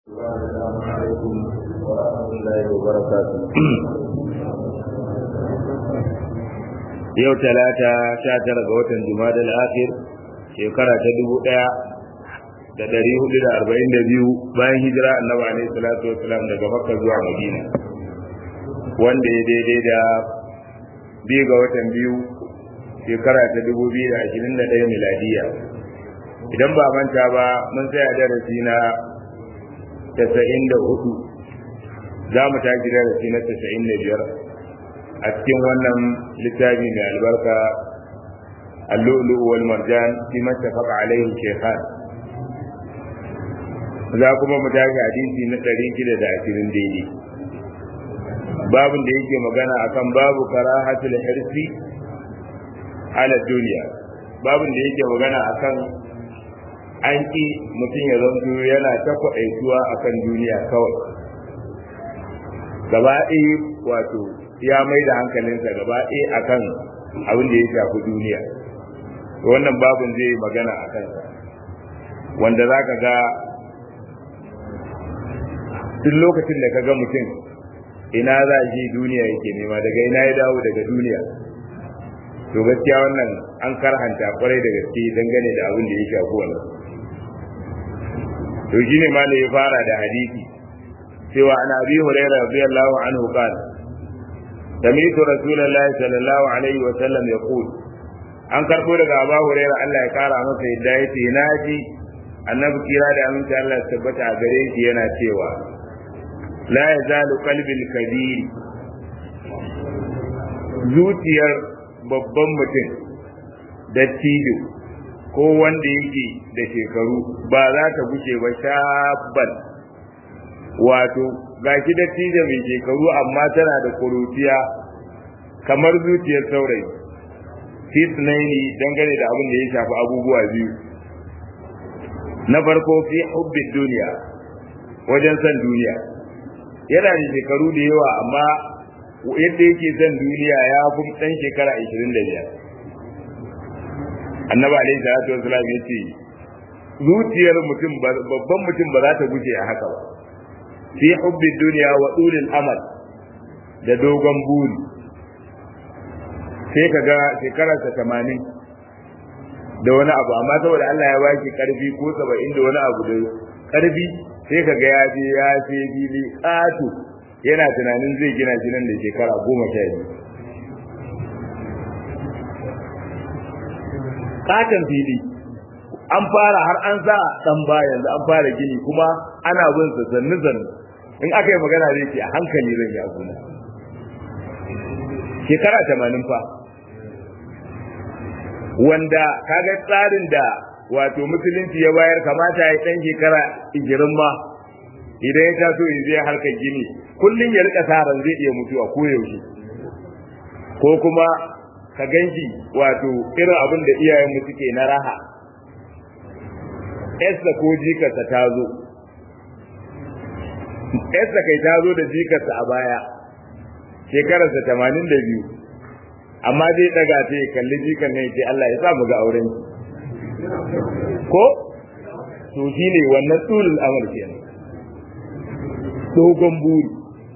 السلام عليكم ورحمة الله وبركاته yau talata sha tara ga watan jumada al-akhir shekara ta dubu ɗaya da ɗari hudu da arba'in da biyu bayan hijira annabi alaihi salatu wasalam daga makka zuwa madina wanda ya daidai da biyu ga watan biyu shekara ta dubu biyu da ashirin da ɗaya miladiya idan ba manta ba mun tsaya darasi na tasa'in da hudu za mu tashi darasi na tasa'in da biyar a cikin wannan littafi mai albarka اللؤلؤ والمرجان فيما اتفق عليه الشيخان za kuma mu tashi hadisi na ɗari shida da ashirin daidai babin da yake magana akan babu karahatul hirsi ala duniya babin da yake magana akan an ƙi mutum ya zanto yana ta kwaɗaituwa akan duniya kawai gaba ɗaya wato ya mai da hankalinsa gaba ɗaya akan abin da ya shafi duniya wannan babin zai yi magana a kansa wanda za ka ga duk lokacin da ka ga mutum ina za shi duniya yake nema daga ina ya dawo daga duniya to gaskiya wannan an karhanta kwarai da gaske dangane da abin da ya shafi wannan to shine ma ya fara da hadisi cewa ana abi hurairah radiyallahu anhu qala سمعت رسول الله صلى الله عليه وسلم يقول an karbo daga Abu Hurairah Allah ya kara masa yadda yace naji annabi kira da aminci Allah ya tabbata a gare shi yana cewa la yazalu qalbil kabir zuciyar babban mutum da tijo ko wanda yake da shekaru ba za ta gushe ba shabban wato gashi da tijo mai shekaru amma tana da kuruciya kamar zuciyar saurayi fitnaini dangane da abin da ya shafi abubuwa biyu na farko fi hubbin duniya wajen san duniya yana da shekaru da yawa amma yadda yake son duniya ya fi ɗan shekara 25 annabi alaihi salatu wasalam ya ce zuciyar mutum babban mutum ba za ta guje a haka ba fi hubbi duniya wa ulil amal da dogon buri sai ka ga shekararsa tamanin da wani abu amma saboda Allah ya baki karfi ko saba'in da wani abu da karfi sai ka ga ya je ya ce fili ƙato yana tunanin zai gina shi nan da shekara goma sha biyu katon fili an fara har an sa dan ba yanzu an fara gini kuma ana bin sa zannu zannu in aka yi magana zai ce a hankali zan yi abuna shekara tamanin fa wanda kaga tsarin da wato musulunci ya bayar kamata ya dan shekara igirin ma idan ya taso in zai harkar gini kullum ya rika saran zai iya mutuwa ko yaushe ko kuma ka ganshi wato irin abin da iyayenmu suke na raha Esa ko jikarsa ta zo Esa kai ta zo da jikarsa a baya shekararsa tamanin da biyu amma zai daga ta ya kalli jikan nan ce Allah ya sa mu ga auren ko to shine wannan tsulul amal kenan dogon buri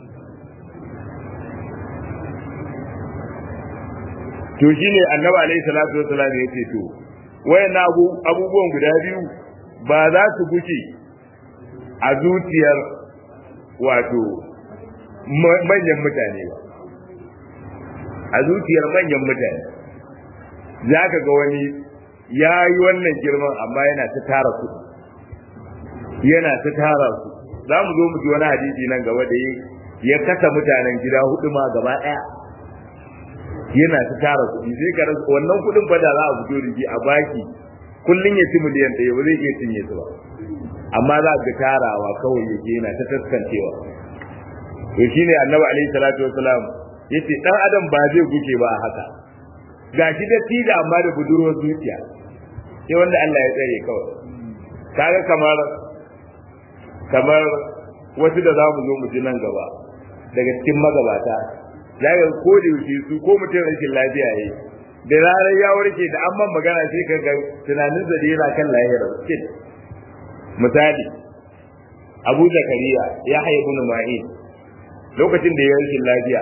to shine annabi alaihi salatu wasallam ya ce to wayannan abubuwan guda biyu ba za su guce a zuciyar wato manyan mutane ba a zuciyar manyan mutane za ka ga wani ya yi wannan girman amma yana ta tara su yana ta tara su za mu zo mu ji wani hadisi nan gaba da ya kasa mutanen gida hudu ma gaba ɗaya yana ta tara kuɗi sai ka rasa wannan kuɗin fa da za a fito da shi a baki kullun ya ci miliyan ɗaya ba zai iya cinye su ba amma za ka tarawa kawai yake yana ta taskancewa to shine annabi alaihi salatu wasalam yace dan adam ba zai guke ba haka gashi da tida amma da budurwar zuciya sai wanda Allah ya tsare kawai kaga kamar kamar wasu da za mu zo mu ji nan gaba daga cikin magabata za ka ko da yaushe su ko mutum rashin lafiya yayi da ranar ya warke da an man magana sai ka ga tunanin da yana kan lahira misali Abu Zakariya ya haihu ibn Ma'in lokacin da ya rashin lafiya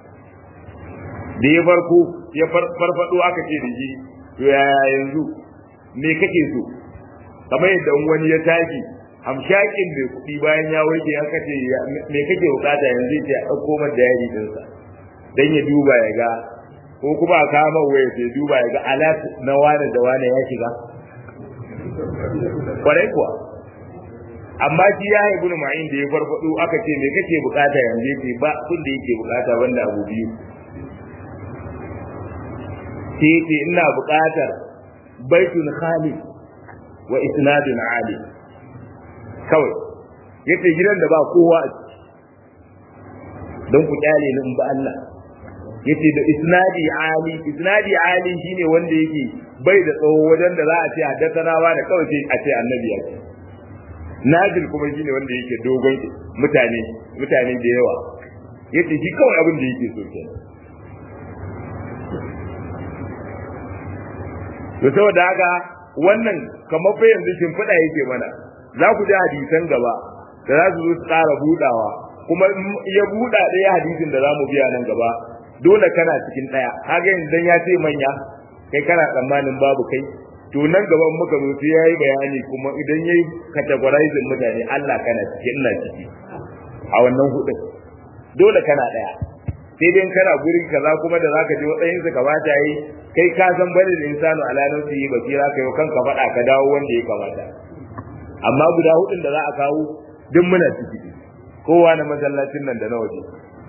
da ya farko ya farfado aka ce da shi to yaya yanzu me kake so kamar yadda wani ya tashi hamshakin mai kuɗi bayan ya warke ya kace me kake bukata yanzu ya ce a ɗauko mata da yari dinsa dan ya duba ya ga ko kuma a kama waya sai duba ya ga alat na wane da wane ya shiga kwarai kuwa amma shi ya haibu ma'in da ya farfado aka ce me kake bukata yanzu ce ba kun da yake bukata banda abu biyu sai ce ina bukatar baitun khali wa isnadun ali kawai yace gidan da ba kowa a ciki don ku kyale ni in ba Allah yace da isnadi ali isnadi ali shine wanda yake bai da tsawo wajen da za a ce haddathanawa da kawai sai a ce annabi ya ce nazil kuma shine wanda yake dogon mutane mutane da yawa yace shi kawai abin da yake so kenan to saboda haka wannan kamar fa yanzu shimfiɗa yake mana za ku ji hadisan gaba da za su zo su ƙara buɗawa kuma ya buɗa ɗaya hadisin da za mu biya nan gaba dole kana cikin ɗaya haka yanzu ya ce manya kai kana tsammanin babu kai to nan gaban muka zo sai yayi bayani kuma idan yayi categorizing mutane Allah kana ciki ina ciki a wannan hudun dole kana ɗaya sai dai kana guri kaza kuma da zaka je watsayin su kamata yi kai ka san bane da insanu ala nafsi basira kai kanka faɗa ka dawo wanda ya kamata amma guda hudun da za a kawo duk muna ciki kowa na masallacin nan da na waje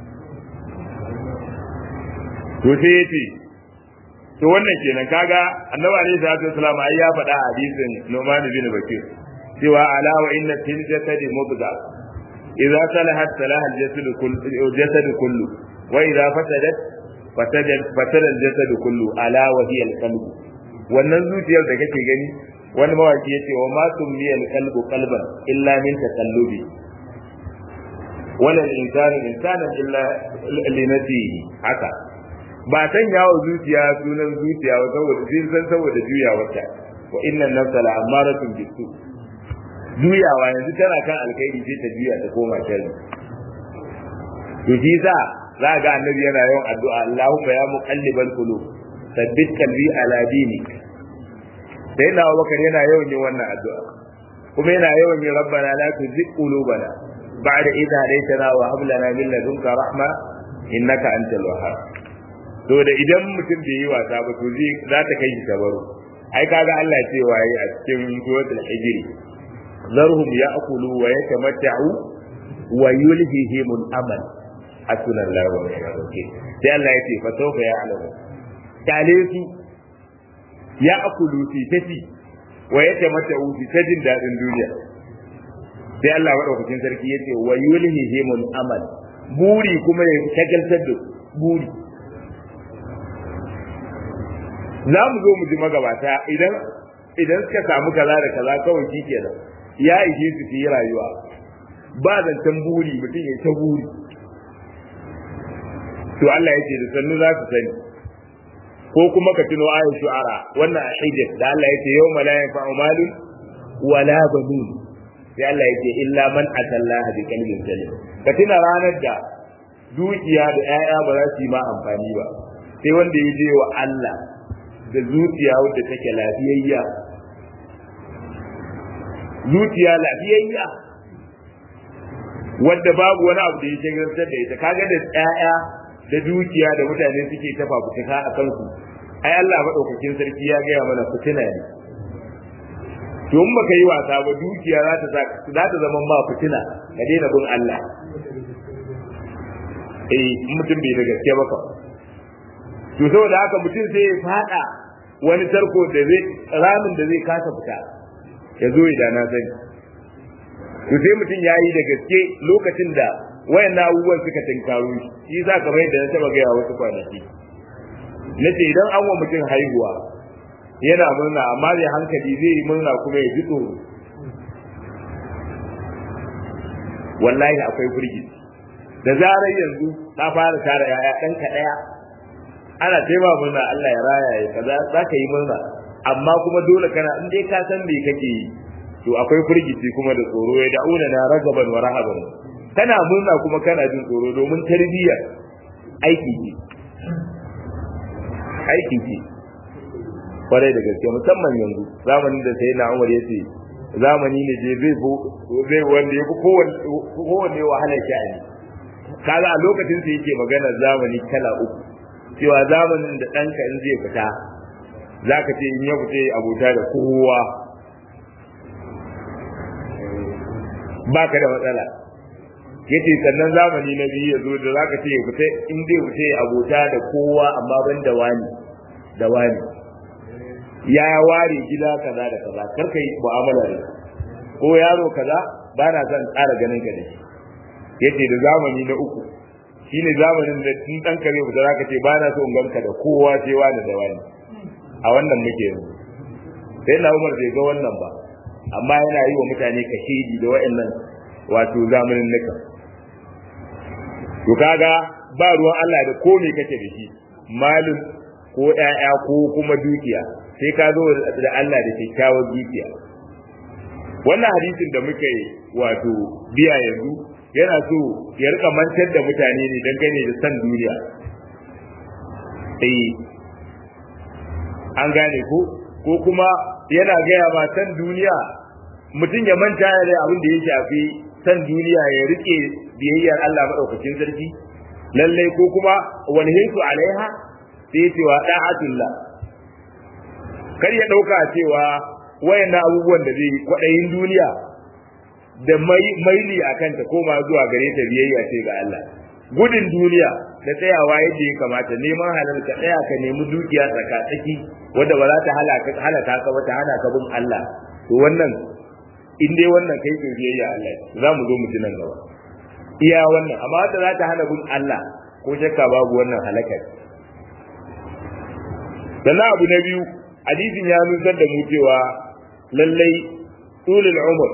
to sai yace to wannan kenan kaga annabi alaihi salatu wasallam ai ya faɗa a hadisin Nu'man bin Bakir cewa ala wa inna fil jasadi mudga idza salahat salaha al-jasad kullu jasad kullu wa idza fasadat fasadat fasada al-jasad kullu ala wa hiya al-qalb wannan zuciyar da kake gani wani mawaki yace wa ma summiya al-qalbu qalban illa min taqallubi wala al-insanu insanan illa li nafsihi haka ba san yawo zuciya sunan zuciya ba saboda sun san saboda juyawarta wa innan nafsa la amaratun bisu juyawa yanzu tana kan alkhairi sai ta juya ta koma sharri to shi sa za ga annabi yana yawan addu'a Allahumma ya muqallibal qulub sabbit qalbi ala dinik sai na Abubakar yana yawan yin wannan addu'a kuma yana yawan yin rabbana la tuzigh qulubana ba'da idh hadaytana wa hab lana min ladunka rahma innaka antal wahhab to da idan mutum bai yi wasa ba to zai za ta kai shi tabaru ai kaga Allah ce waye a cikin suratul hijri zarhum ya'kulu wa yatamatta'u wa yulhihim al-amal hasuna Allah wa ni'mal wakeel sai Allah ya ce fa sawfa ya'lamu kale su ya'kulu fi tafi wa yatamatta'u fi tajin dadin duniya sai Allah madaukakin sarki ya ce wa yulhihim al-amal buri kuma ya shagaltar da buri za mu zo mu ji magabata idan idan suka samu kaza da kaza kawai shi kenan ya ishe su yi rayuwa ba zancen buri mutum ya ta buri to Allah ya ce da sannu za su sani ko kuma ka tuno ayin shu'ara wannan a hijr da Allah ya ce yau la yanfa'u malun wala banun sai Allah ya ce illa man atallaha bi qalbin salim ka tuna ranar da dukiya da 'ya'ya ba za su yi ma amfani ba sai wanda ya je wa Allah da zuciya wadda take lafiyayya zuciya lafiyayya wadda babu wani abu da ya shagaltar da ita kaga da tsaya da dukiya da mutane suke ta fafutuka a kansu ai Allah madaukakin sarki ya gaya mana fitina ne to in baka yi wasa ba dukiya za ta za ta zama ma fitina ka daina bin Allah eh mutum bai da gaske ba ka to saboda haka mutum sai ya fada wani tarko da zai ramin da zai kasa fita ya zo idan na sani to sai mutum ya yi da gaske lokacin da wayannan abubuwan suka tinkaro shi shi za ka bai da na taba gaya wasu kwanaki na ce idan an wa mutum haihuwa yana murna amma zai hankali zai yi murna kuma ya ji tsoro wallahi akwai firgici da zarar yanzu ta fara tara yaya ɗanka ɗaya ana taima murna Allah ya raya ya kaza za ka yi murna amma kuma dole kana in dai ka san me kake yi to akwai firgici kuma da tsoro ya da'una na ragaban wa rahaban kana murna kuma kana jin tsoro domin tarbiyya aiki ce aiki ce kwarai da gaske musamman yanzu zamanin da sai na umar ya ce zamani ne je zai zai wanda ya fi kowanne wahalar sha'ani kaga a lokacin sa yake magana zamani kala uku cewa zamanin da ɗanka in zai fita zaka ce in ya fita abota da kowa baka da matsala yace sannan zamani na biyu ya zo da zaka ce ya fita in zai fita abota da kowa amma ban da wani da wani ya ware gida kaza da kaza karka yi mu'amala da ko yaro kaza ba na son tsara ganin ka da shi yace da zamani na uku shine zamanin da tun dan kare ba za ka ce ba na so in ganka da kowa sai wani da wani a wannan muke yanzu sai na Umar bai ga wannan ba amma yana yi wa mutane kashedi da wa'annan wato zamanin nika to kaga ba ruwan Allah da ko me kake da shi malin ko ƴaƴa ko kuma dukiya sai ka zo da Allah da kyakkyawar dukiya wannan hadisin da muka yi wato biya yanzu yana so ya rika mantar da mutane ne dangane da san duniya eh an gane ko ko kuma yana gaya ma san duniya mutum ya manta da abin da ya shafi san duniya ya rike biyayyar Allah madaukakin sarki lalle ko kuma wani hinsu alaiha sai ya ce wa da'atullah kar ya dauka cewa wayannan abubuwan da zai kwadayin duniya da maili a kanta koma zuwa gare ta biyayya ce ga Allah gudun duniya da tsayawa yadda ya kamata neman halal ka tsaya ka nemi dukiya tsaka-tsaki wadda ba za ta halaka ka ba ta hana ka bin Allah to wannan in dai wannan kai ke biyayya Allah za mu zo mu ji nan gaba iya wannan amma wadda za ta hana bin Allah ko shakka babu wannan halaka sannan abu na biyu hadisin ya nusar da mu cewa lallai tulul umur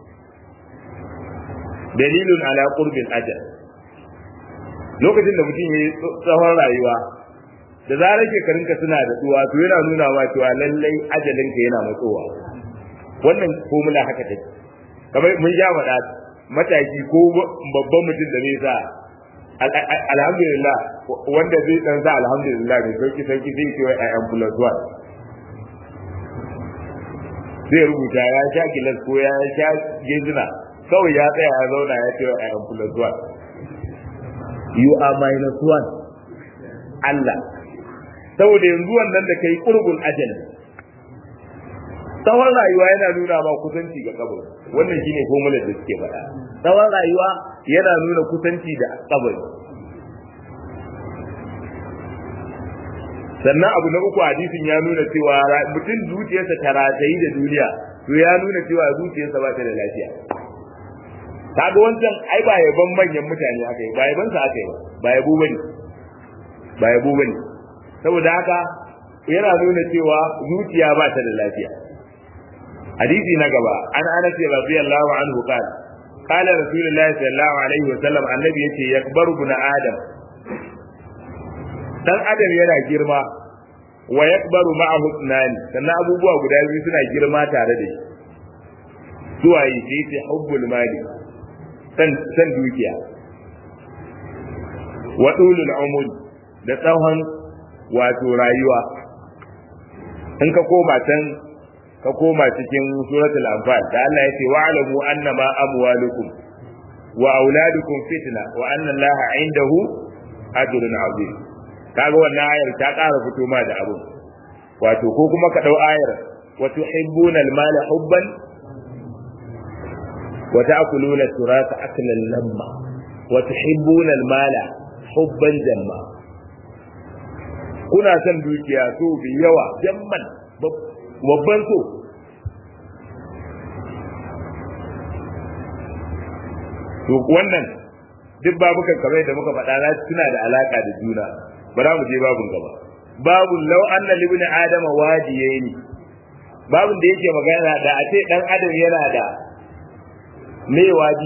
dalilun ala qurbil ajal lokacin da mutum yayi tsawon rayuwa da zarar shekarunka suna da tsuwa to yana nuna ma cewa lallai ajalinka yana matsowa wannan formula haka take kamar mun ja faɗa mataki ko babban mutum da zai sa alhamdulillah wanda zai dan sa alhamdulillah ne sauki sauki zai ce wai ayan plus one zai rubuta ya sha gilas ko ya sha gezina kawai ya tsaya ya zauna ya ce a yan plus one you are minus one Allah saboda yanzu wannan da kai qurbul ajal tsawon rayuwa yana nuna ma kusanci ga kabari wannan shine formula da suke faɗa tsawon rayuwa yana nuna kusanci da kabari sannan abu na uku hadisin ya nuna cewa mutum zuciyarsa ta ratayi da duniya to ya nuna cewa zuciyarsa ba ta da lafiya kaga wancan ai ba yaban manyan mutane aka yi ba yaban sa aka yi ba ba yabo bane ba yabo bane saboda haka yana nuna cewa zuciya ba ta da lafiya hadisi na gaba an anas radiyallahu anhu qala qala rasulullahi sallallahu alaihi wa sallam annabi yace yakbaru ibn adam dan adam yana girma wa yakbaru ma'ahu tsanani sannan abubuwa guda biyu suna girma tare da shi suwaye sai ce hubbul mali san dukiya wa dulul umur da tsawon wato rayuwa in ka koma can ka koma cikin suratul anfal da Allah yace wa'lamu annama amwalukum wa auladukum fitna wa anna allaha indahu ajrun azim kaga wannan ayar ta ƙara fito ma da abu wato ko kuma ka dau ayar wa tuhibbuna al-mala hubban wa ta'kuluna turasa aklan lamma wa tuhibbuna al-mala hubban jamma kuna son dukiya so bi yawa jamman babban so to wannan duk babukan kamar da muka faɗa na suna da alaka da juna bara mu je babun gaba babun law anna libni adama wadiyaini babun da yake magana da a ce dan adam yana da me wadi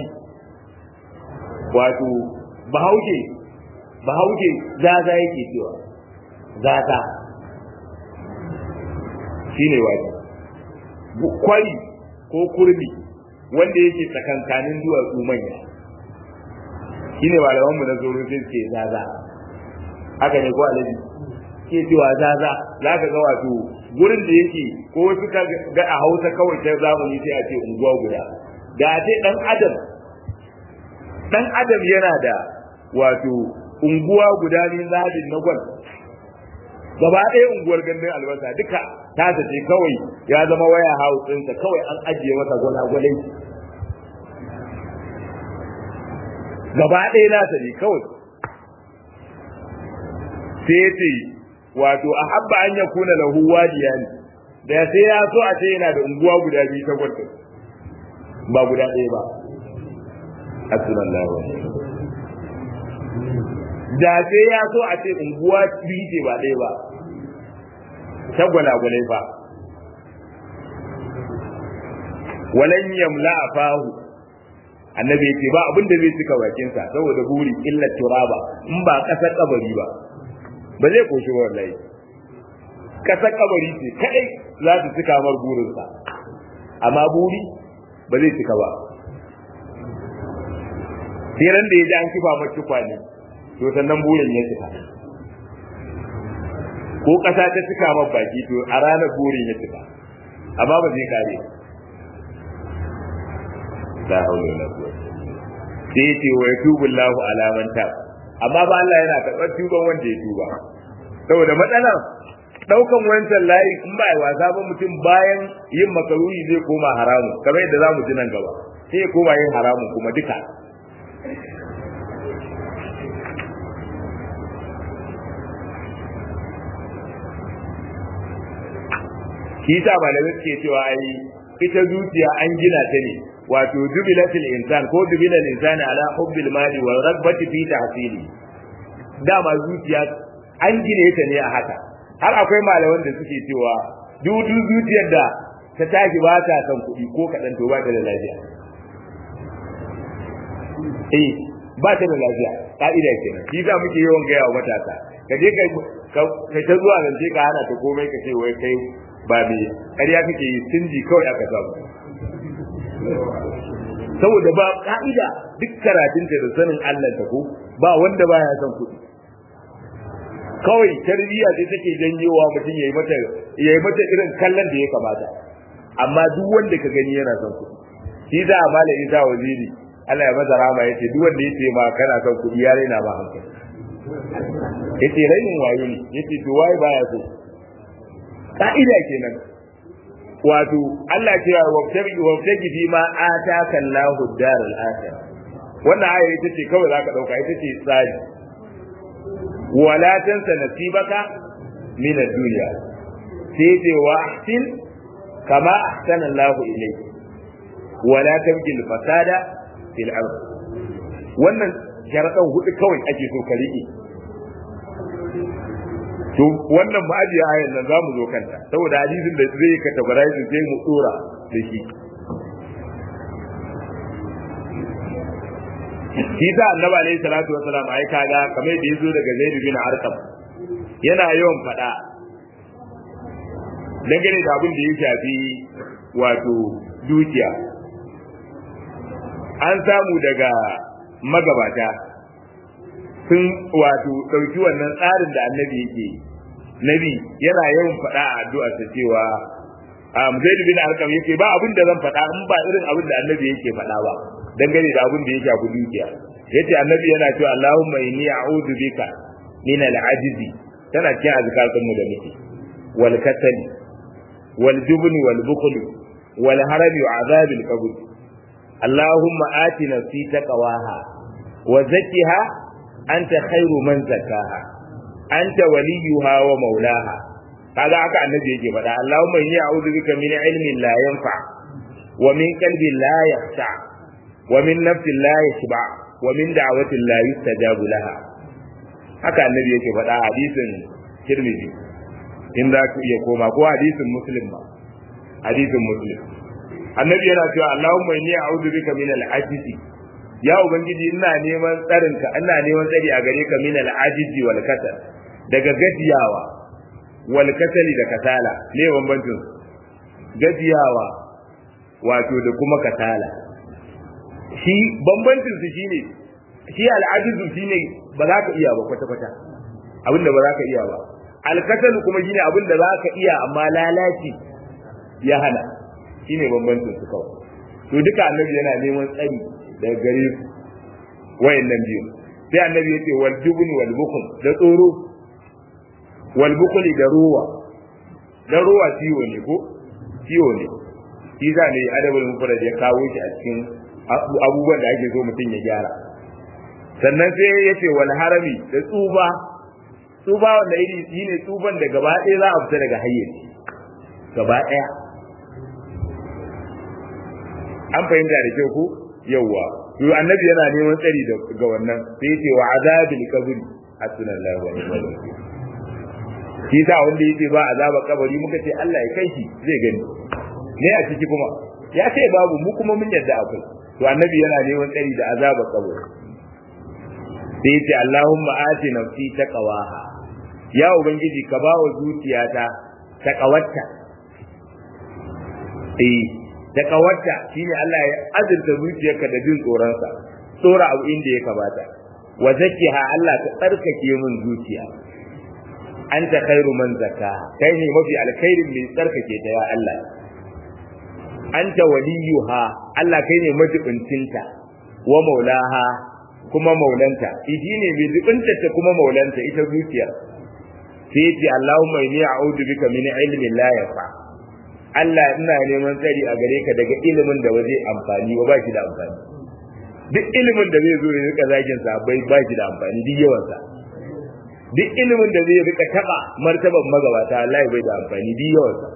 wato bahaushe bahaushe zaza yake cewa zaza shine wadi kwari ko kurmi wanda yake tsakankanin duwatsu manya shine malamanmu na zoro sai suke zaza haka ne ko alaji ke cewa zaza za ka ga wato gurin da yake ko suka ga a hausa kawai ta zamani sai a ce unguwa guda da a ce dan adam dan adam yana da wato unguwa guda ne zabin na gwal gaba ɗaya unguwar gandun albasa duka ta ce kawai ya zama waya house ɗinsa kawai an ajiye masa gwalagwalai gaba ɗaya nasa ne kawai sai ya ce wato a habba an ya kuna lahu wadiya ne da sai ya so a ce yana da unguwa guda biyu ta gwada ba guda ɗaya ba asunan lawa da sai ya so a ce unguwa biyu ce ba ɗaya ba ta gwalagwalai ba walan yamla fahu annabi yake ba abin da zai cika bakinsa saboda buri illa turaba in ba kasar kabari ba ba zai koshi ba wallahi kasar kabari ce kadai za ta cika mar burinsa amma buri ba zai cika ba sai ran da ya ji an kifa mar tukwane to sannan burin ya cika ko kasa ta cika mar baki to a ranar burin ya cika amma ba zai kare la haula wala quwwata sai yace wa yatubu Allahu ala man tab amma ba Allah yana karɓar tuban wanda ya tuba saboda matsalar daukan wancan layi in ba ai wasa ba mutum bayan yin makaruhi zai koma haramu kamar yadda zamu ji nan gaba sai ya koma yin haramu kuma duka shi ta malamai suke cewa ai ita zuciya an gina ta ne wato jubilatil insan ko jubilal insani ala hubbil mali wa ragbati fi tahsili dama zuciya an gine ta ne a haka har akwai malaman da suke cewa dudu zuciyar da ta tashi ba ta son kuɗi ko kaɗan to ba ta da lafiya eh ba ta da lafiya ka'ida kenan shi za muke yawan gaya wa matasa ka je ka ta zuwa nan je ka hana ta komai ka ce wai kai ba me ƙarya kake yi sinji kawai aka samu saboda ba ka'ida duk karatunta da sanin Allah ta ko ba wanda baya son kuɗi kawai tarbiyya ce take janyewa mutum yayi mata yayi mata irin kallon da ya kamata amma duk wanda ka gani yana son kuɗi shi da amala isa waziri Allah ya maza rama yace duk wanda yace ma kana son kuɗi ya raina ba hankali yace rainin wayo ne yace to wai baya so ka'ida kenan wato Allah ce wabtabi wabtaji fi ma ataka Allahu daral akhirah wannan aya ita ce kawai zaka dauka ita ce tsari wala tansa nasibaka min ad-dunya sai ce wa ahsin kama ahsana Allahu ilayk wala tabghi al-fasada fil ard wannan sharadan hudu kawai ake so ka rike to wannan ma'ajiya ayan nan zamu zo kanta saboda hadisin da zai yi categorize sai mu dora da shi shi da annabi alaihi salatu wasalam ai kaga kamar da yazo daga Zaid bin Arqam yana yawan fada dangane da abin da ya shafi wato dukiya an samu daga magabata sun wato ɗauki wannan tsarin da annabi yake nabi yana yawan faɗa a addu'a ta cewa Zaid bin Arqam yake ba abin da zan faɗa in ba irin abin da annabi yake faɗa ba dangane da abin da ya shafi dukiya yace annabi yana cewa Allahumma inni a'udhu bika min al-ajzi tana cikin azkatun mu da muke wal kasali wal jubn wal bukhl wal haram wa azab al qabr Allahumma ati nafsi taqwaha wa zakkiha anta khairu man zakkaha anta waliyuha wa maulaha kaga haka annabi yake faɗa Allahumma inni a'udhu bika min ilmin la yanfa wa min qalbin la yakhsha wa min nafsin la yashba wa min da'watin la yustajabu laha haka annabi yake faɗa hadisin Tirmidhi in za ku iya koma ko hadisin Muslim ba hadisin Muslim annabi yana cewa Allahumma inni a'udhu bika min al-ajzi ya ubangiji ina neman tsarinka ina neman tsari a gare ka min al-ajzi wal kasal daga gajiyawa wal kasali da kasala ne bambancin gajiyawa wato da kuma kasala shi bambancin su shine shi al'ajizu shine ba za ka iya ba kwata kwata abinda ba za ka iya ba alkasalu kuma shine abinda za ka iya amma lalaci ya hana shine bambancin su kawai to duka annabi yana neman tsari daga gare su wayannan biyu sai annabi yace wal jubni wal bukhl da tsoro wal bukhli da ruwa da ruwa ciwo ne ko ciwo ne shi za ne adabul mufrad ya kawo shi a cikin abubuwan da ake so mutum ya gyara sannan sai yace wal harami da tsuba tsuba wanda iri shine tsuban da gaba ɗaya za a fita daga hayyaci gaba ɗaya an fahimta da kyau ko yawwa to annabi yana neman tsari ga wannan sai yace wa azabil qabri hasbunallahu wa ni'mal wakeel shi sa wanda yake ba azaba kabari muka ce Allah ya kai shi zai gani ne a ciki kuma ya ce babu mu kuma mun yarda akwai to annabi yana neman tsari da azaba kabari sai yace Allahumma ati nafsi taqwaha ya ubangiji ka ba wa zuciyata taqawarta eh taqawarta shine Allah ya azurta zuciyarka da jin tsoronsa tsora abu inda ya kamata wa zakkiha Allah ka tsarkake min zuciya anta khairu man zakka kai ne mafi alkhairin mai tsarkake ta ya Allah anta waliyuha Allah kai ne majibincinta wa maulaha kuma maulanta idi ne mai jibinta ta kuma maulanta ita zuciya sai ce Allahumma inni a'udhu bika min ilmin la yafa Allah ina neman tsari a gare ka daga ilimin da ba zai amfani ba ba shi da amfani duk ilimin da zai zo ya rika zagin sa bai ba shi da amfani duk yawan sa duk ilimin da zai rika taba martaban magabata Allah bai da amfani duk yawan sa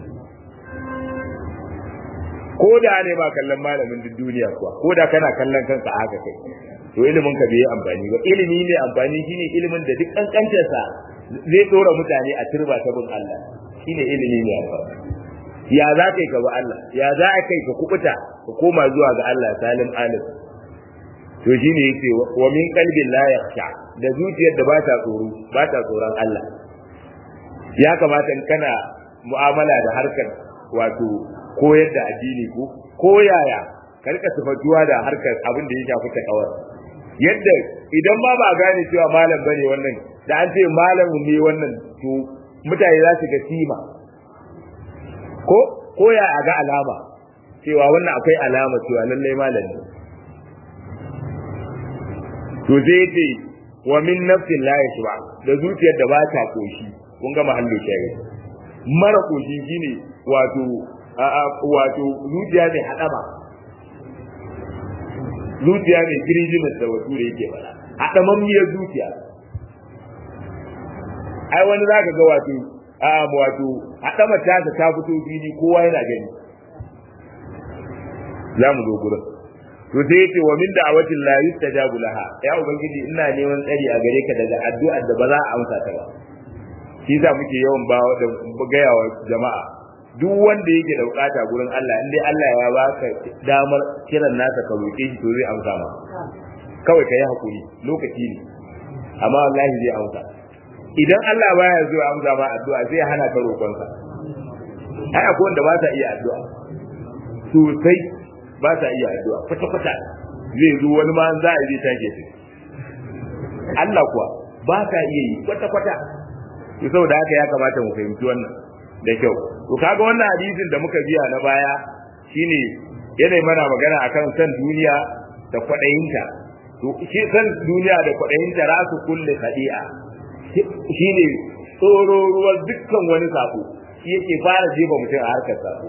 ko da ne ba kallon malamin duk duniya kuwa ko da kana kallon kanka a haka kai to ilimin ka bai yi amfani ba ilimi ne amfani shine ilimin da duk kankancin sa zai dora mutane a turba ta bin Allah shine ilimi ne amfani ya za kai ka bi Allah ya za kai ka kubuta ka koma zuwa ga Allah salim alim to shine yace wa min qalbin la yakhsha da zuciyar da ba ta tsoro ba ta tsoron Allah ya kamata in kana mu'amala da harkar wato koyar da addini ko ko yaya ka rika sifatuwa da harkar abin da ya shafi takawar yadda idan ma ba gane cewa malam bane wannan da an ce malam ne wannan to mutane za su ga sima ko ko ya ga alama cewa wannan akwai alama cewa lallai malam ne to zai ce wa min nafsin la yashba da zuciyar da ba ta koshi kun ga mahallu shari mara koshi shine wato wato zuciya mai hadama zuciya mai kirjimin da wasu da yake fada hadamammiyar zuciya ai wani zaka ga wato a wato hadama ta ta fito fili kowa yana gani za mu zo gurin to sai yace wa min da'awatin la yustajabu laha ya ubangiji ina neman tsari a gare ka daga addu'ar da ba za a amsa ta ba shi za muke yawan ba da gaya wa jama'a duk wanda yake da bukata gurin Allah in dai Allah ya baka damar kiran nasa ka roke shi to zai amsa ma kawai ka yi hakuri lokaci ne amma wallahi zai amsa idan Allah baya zo amsa ma addu'a sai ya hana ka roƙonsa ai akwai wanda ba sa iya addu'a sosai ba sa iya addu'a kwata kwata zai zo wani ma za a je take shi Allah kuwa ba sa iya yi kwata kwata to saboda haka ya kamata mu fahimci wannan da kyau to kaga wannan hadisin da muka biya na baya shine yana mana magana akan san duniya da kwadayinta to shi san duniya da kwadayinta rasu kulli khadi'a shine tsoro ruwan dukkan wani sako shi yake fara jefa mutum a harkar sako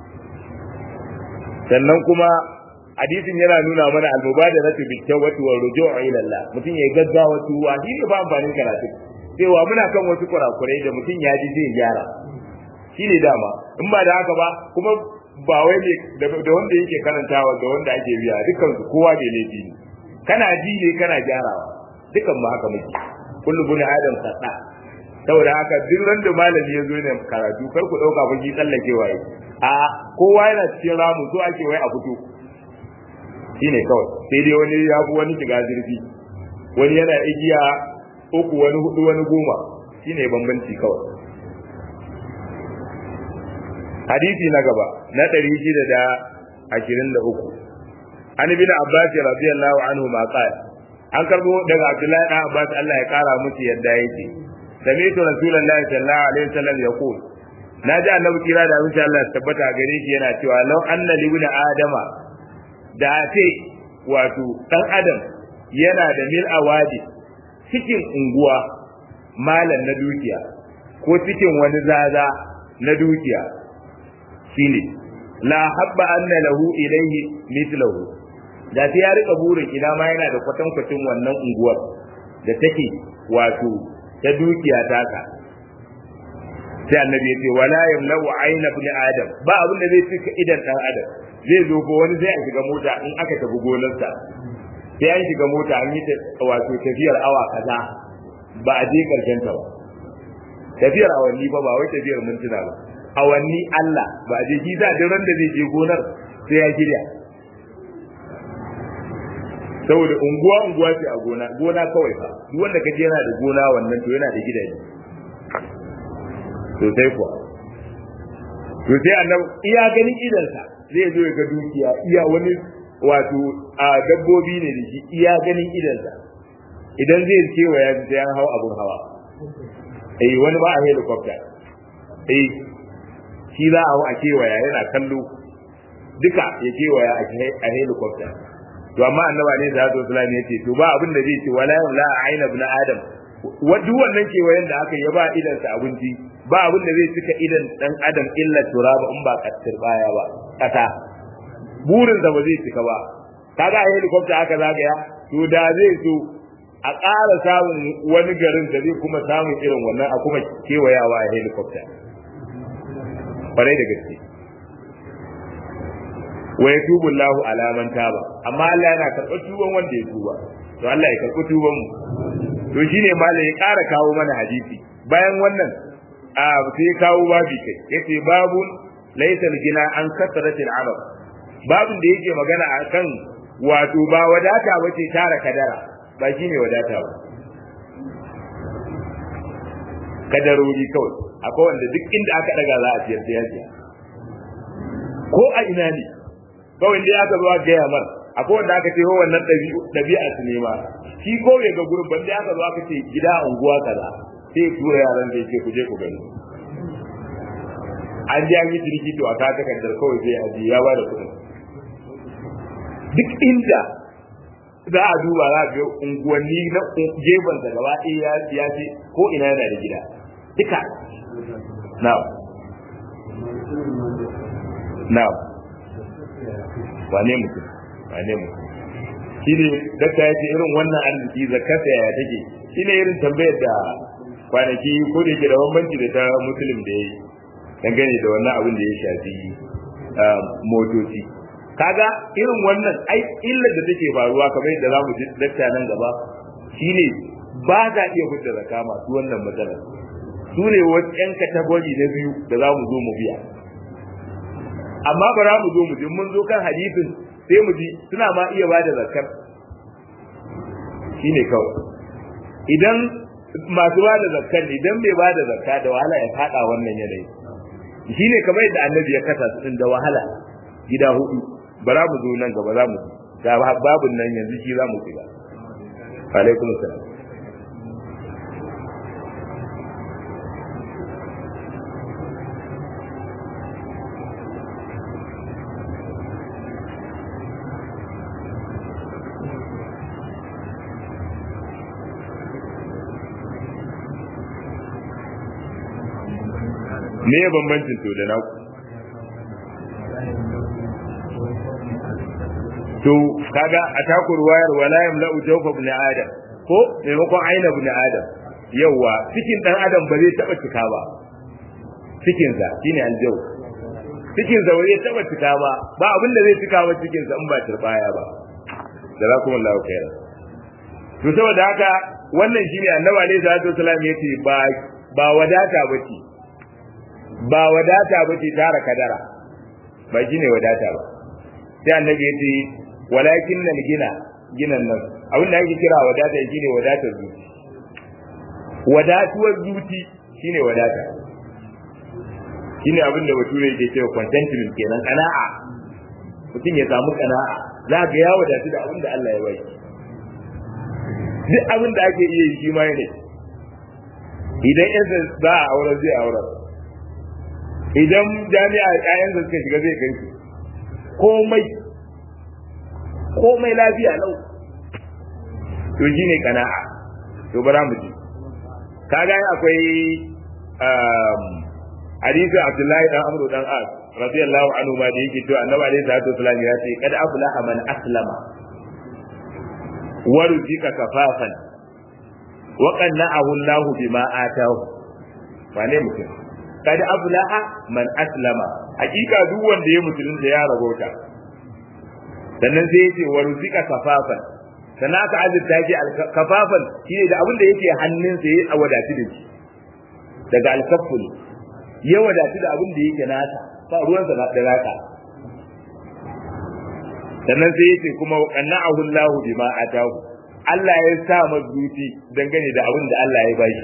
sannan kuma hadisin yana nuna mana al-mubadaratu bil tawbati wa ruju'u ila Allah mutum ya gaggawa tuwa shi ne ba amfanin karatu cewa muna kan wasu kurakurai da mutum ya ji zai gyara shi ne dama in ba da haka ba kuma ba wai ne da wanda yake karantawa da wanda ake biya dukkan su kowa ne laifi ne kana ji ne kana gyarawa dukan mu haka muke kullu bin adam sada saboda haka duk ran da malami ya zo ne karatu kar ku dauka fa ki tsallakewa yi a kowa yana cikin ramu so ake wai a fito shine kawai sai dai wani ya fi wani shiga zurfi wani yana igiya uku wani hudu wani goma shine bambanci kawai hadisi na gaba na 623 an ibn abbas radiyallahu anhu ma qala an karbo daga abdullahi dan abbas Allah ya kara musu yadda yake sami'tu rasulullahi sallallahu alaihi wasallam yaqul naji annabi kira da insha Allah tabbata gare shi yana cewa law anna libna adama da ce wato dan adam yana da mil awadi cikin unguwa malan na dukiya ko cikin wani zaza na dukiya shine la habba anna lahu ilayhi mithluhu da sai ya rika burin ina ma yana da kwatankwacin wannan unguwar da take wato ta dukiya taka sai annabi ya ce wala yamlau ayna ibn adam ba abin da zai cika idan dan adam zai zo ko wani zai shiga mota in aka tafi gonarsa sai an shiga mota an yi wato tafiyar awa kaza ba a je karshen ta ba tafiyar awanni ba ba wai tafiyar mintuna ba awanni Allah ba a je shi za da ran da zai je gonar sai ya shirya saboda unguwa unguwa ce a gona gona kawai fa duk wanda kaje yana da gona wannan to yana da gidaje to sai kuwa to sai annabi iya ganin idansa zai zo ya ga dukiya iya wani wato a dabbobi ne da shi iya ganin idansa idan zai cewa ya sai an hau abun hawa eh wani ba a helicopter eh shi za a hau a kewaya yana kallo duka ya kewaya a helicopter to amma annaba ne da Hazrat Sulaiman yace to ba abin da zai ce wala la aina ibn adam duk wannan kewayen da aka yi ba idan sa abinci ba abin da zai cika idan dan adam illa turaba in ba kattir baya ba kasa burin da ba zai cika ba kaga a helicopter aka zagaya to da zai so a ƙara samun wani garin da zai kuma samun irin wannan a kuma kewayawa a helicopter kwarai da gaske wa yatubu Allahu ala man taba amma Allah yana karɓar tuban wanda ya tuba to Allah ya karɓi tuban mu to shine malam ya ƙara kawo mana hadisi bayan wannan a sai ya kawo babi kai yace babun laysa gina an kasratil arab babun da yake magana akan wato ba wadata bace tara kadara ba shine wadata ba kadarori kawai akwai wanda duk inda aka daga za a ciyar da yake ko a ina ne kawai dai aka zo aka gaya mar akwai wanda aka ce wannan ɗabi'a su ne ma shi ko bai ga gurin ban dai aka zo aka ce gida unguwa kaza sai tura yaran da yake ku je ku gani an ji an yi jirgi to a ka takardar kawai sai a ji ya ba da kuɗin duk inda za a duba za a ga unguwanni na gefen da gaba ɗaya ya ce ko ina yana da gida duka na'am na'am wane mutum wane mutum shi ne dakta ya ce irin wannan arziki zakarta yaya take shi ne irin tambayar da kwanaki ko da yake da bambanci da ta musulun da ya yi dangane da wannan abin da ya shafi motoci kaga irin wannan ai illar da take faruwa kamar yadda zamu ji dakta nan gaba shine ba za iya fitar zakka masu wannan matsalar su ne wasu yan kategori na biyu da za mu zo mu biya amma ba za mu zo mu ji mun zo kan hadisin sai mu ji suna ma iya ba da zakkar shine kawai idan masu ba da zakkar ne idan bai ba da zakka da wahala ya fada wannan yanayi shine kamar yadda annabi ya kasa su da wahala gida hudu ba za mu zo nan gaba za mu ga babun nan yanzu shi za mu shiga alaikum salam me ya bambancin to da naku to kaga a taku ruwayar wala yamla'u jawfa ibn adam ko maimakon aina ibn adam yawa cikin dan adam ba zai taba cika ba cikin sa shine aljaw cikin sa ba zai taba cika ba ba abin da zai cika ba cikin sa in ba turbaya ba jazakumullahu khairan to saboda haka wannan shine annabi alaihi salatu wasallam yace ba ba wadata bace ba wadata bace tara kadara ba shine wadata ba sai annabi yace walakin nan gina ginan nan abin da ake kira wadata shine wadatar zuci wadatuwar zuci shine wadata shine abin da bature yake cewa contentment kenan kana'a mutum ya samu kana'a za ga ya wadatu da abin da Allah ya bai duk abin da ake iya yi shi ma ne idan yansa za a auren zai auren idan jami'a ƴaƴansa suka shiga zai kai su komai komai lafiya lau to shi ne kana'a to bara mu ji kaga akwai hadisi Abdullahi dan Amr dan As radiyallahu anhu ma da yake to Annabi alaihi salatu wasallam ya ce kad aflaha man aslama wa ruzika kafafan wa qanna'ahu Allah bima atahu wane mutum kad aflaha man aslama hakika duk wanda ya musulunta ya rabota sannan sai yace wa ruzika kafafan sannan aka azurta shi kafafan shine da abin da yake hannunsa ya wadatu da shi daga alkaful ya wadatu da abin da yake nasa ba ruwansa da raka sannan sai yace kuma qanna'ahu Allahu bima atahu Allah ya sa mazuci dangane da abin da Allah ya bashi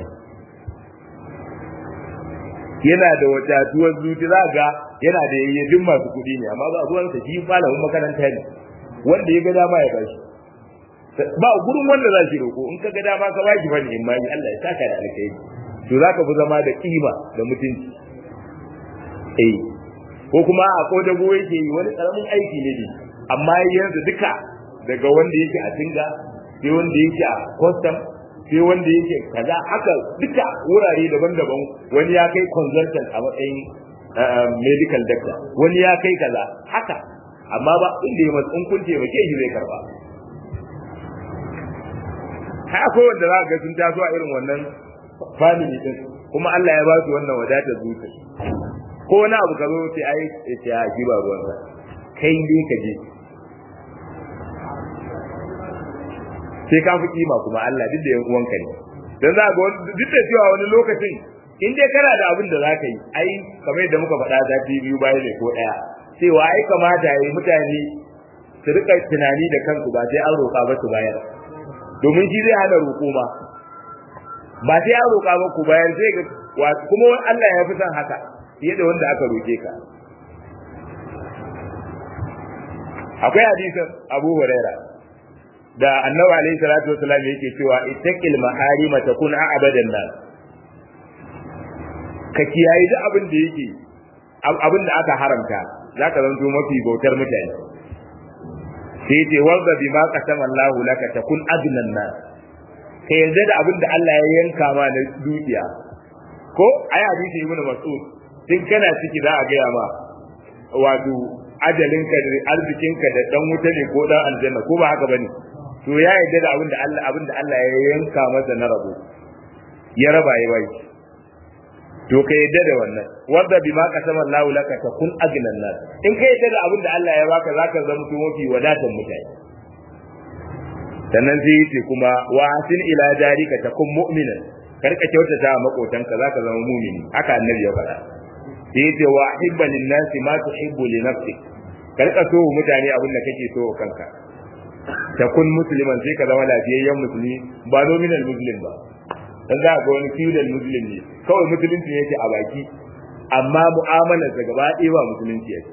yana da wadatuwar zuci za ga yana da yayyadin masu kuɗi ne amma ba ruwansa shi malamin makaranta ne wanda ya ga dama ya bashi ba gurin wanda za shi roko in ka ga dama ka baki bane in mai Allah ya saka da alkhairi to zaka fi zama da kima da mutunci eh ko kuma a ko da goye yake yi wani karamin aiki ne amma yanzu duka daga wanda yake a tinga sai wanda yake a custom sai wanda yake kaza haka duka wurare daban-daban wani ya kai consultant a matsayin medical doctor wani ya kai kaza haka amma ba inda ya matsin kun taimake shi zai karba har akwai wanda za ga sun taso a irin wannan family din kuma Allah ya ba su wannan wadatar zuciya ko wani abu ka zo sai ai sai a ji ba ruwan sa kai dai ka je sai ka fi kima kuma Allah duk da yan uwanka ne dan za ga duk da cewa wani lokacin in dai kana da abin da zaka yi ai kamar yadda muka faɗa zafi biyu bayan ne ko ɗaya cewa ai kamata yi mutane su rika tunani da kansu ba sai an roƙa ba su bayar domin shi zai hana roƙo ma ba sai an roƙa ba ku bayar sai ga kuma Allah ya fi son haka fiye da wanda aka roƙe ka akwai hadisin Abu Huraira da Annabi alaihi salatu wasallam yake cewa ittaqil maharima takun a'badan nas ka kiyaye duk abin da yake abin da aka haramta zaka zanto mafi bautar mutane sai ce wanda bi ma qasama Allah laka takun adnan nas ka yarda da abin da Allah ya yanka ma na dukiya ko ai hadisi ibnu mas'ud din kana ciki za a gaya ma wato ajalinka da arzikinka da dan wuta ne ko dan aljanna ko ba haka bane to ya yarda da abin da Allah abin da Allah ya yanka masa na rabo ya raba ya bai to ka yarda da wannan wanda bima qasama Allahu laka takun agnan nas in ka yarda da abin da Allah ya baka zaka zama to mafi wadatan mutane sannan sai yace kuma wa hasin ila jarika takun mu'minan karka kyautata wa makotanka zaka zama mu'mini haka annabi ya faɗa sai yace wa hibba lin nasi ma tuhibbu li nafsik karka so mutane abin da kake so kanka takun musliman sai ka zama lafiyayyen musulmi ba nominal muslim ba dan za ga wani feudal muslim ne kawai musulunci yake a baki amma mu'amalar sa gaba ɗaya ba musulunci yake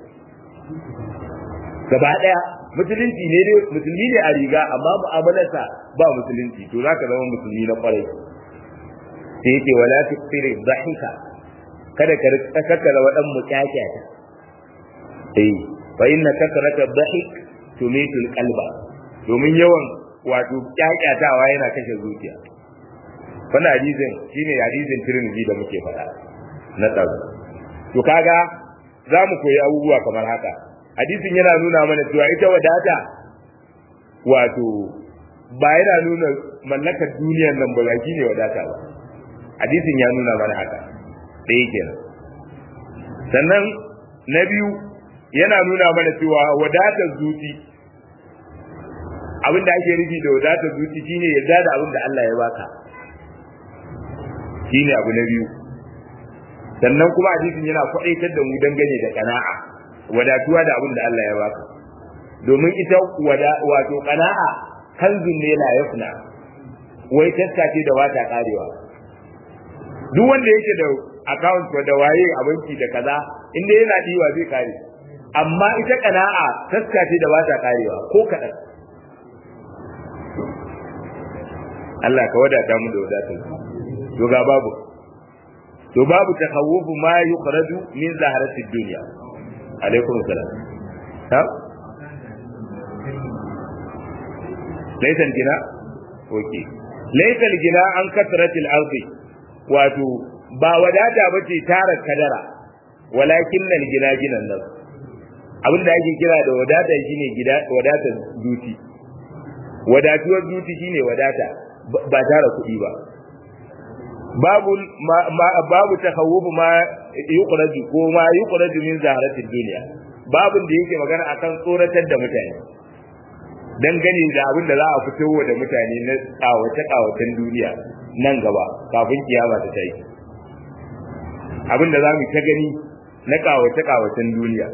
gaba ɗaya musulunci ne dai musulmi ne a riga amma mu'amalar sa ba musulunci to za ka zama musulmi na kwarai sai yake wala tuqsiri dhahika kada ka kakkara wadan mutyakyata eh fa inna kasrata dhahik tumitul qalba domin yawan wato kyakyatawa yana kashe zuciya wannan hadisin shine hadisin Tirmidhi da muke faɗa na tsaro to kaga za mu koyi abubuwa kamar haka hadisin yana nuna mana cewa ita wadata wato ba yana nuna mallakar duniyar nan ba shi ne wadata ba hadisin ya nuna mana haka ɗaya kenan sannan na biyu yana nuna mana cewa wadatar zuci abin da ake nufi da wadatar zuci shine yarda da abin da Allah ya baka shine abu na biyu sannan kuma hadisin yana kwaɗaitar da mu dangane da kana'a wadatuwa da abin da Allah ya baka domin ita wada wato kana'a kanzun ne la yafna wai taska ce da wata karewa duk wanda yake da account da waye a banki da kaza inda yana diwa zai kare amma ita kana'a taska ce da ba ta karewa ko kadan Allah ka wadata mu da wadatar to ga babu to babu takhawufu ma yukhraju min zaharati dunya alaikum salam ha laysa gina okay laysa gina an kasrati al-ardi wato ba wadata bace tara kadara walakin al gina ginan nan abinda ake kira da wadata shine gida wadata duti wadatuwar duti shine wadata ba tara kuɗi ba babu babu takhawuf ma yuqraju ko ma yuqraju min zaharatin duniya babun da yake magana akan tsoratar da mutane dangane da abin da za a fito da mutane na tsawace tsawacen duniya nan gaba kafin kiyama ta tayi abin da za mu ta gani na kawace kawacen duniya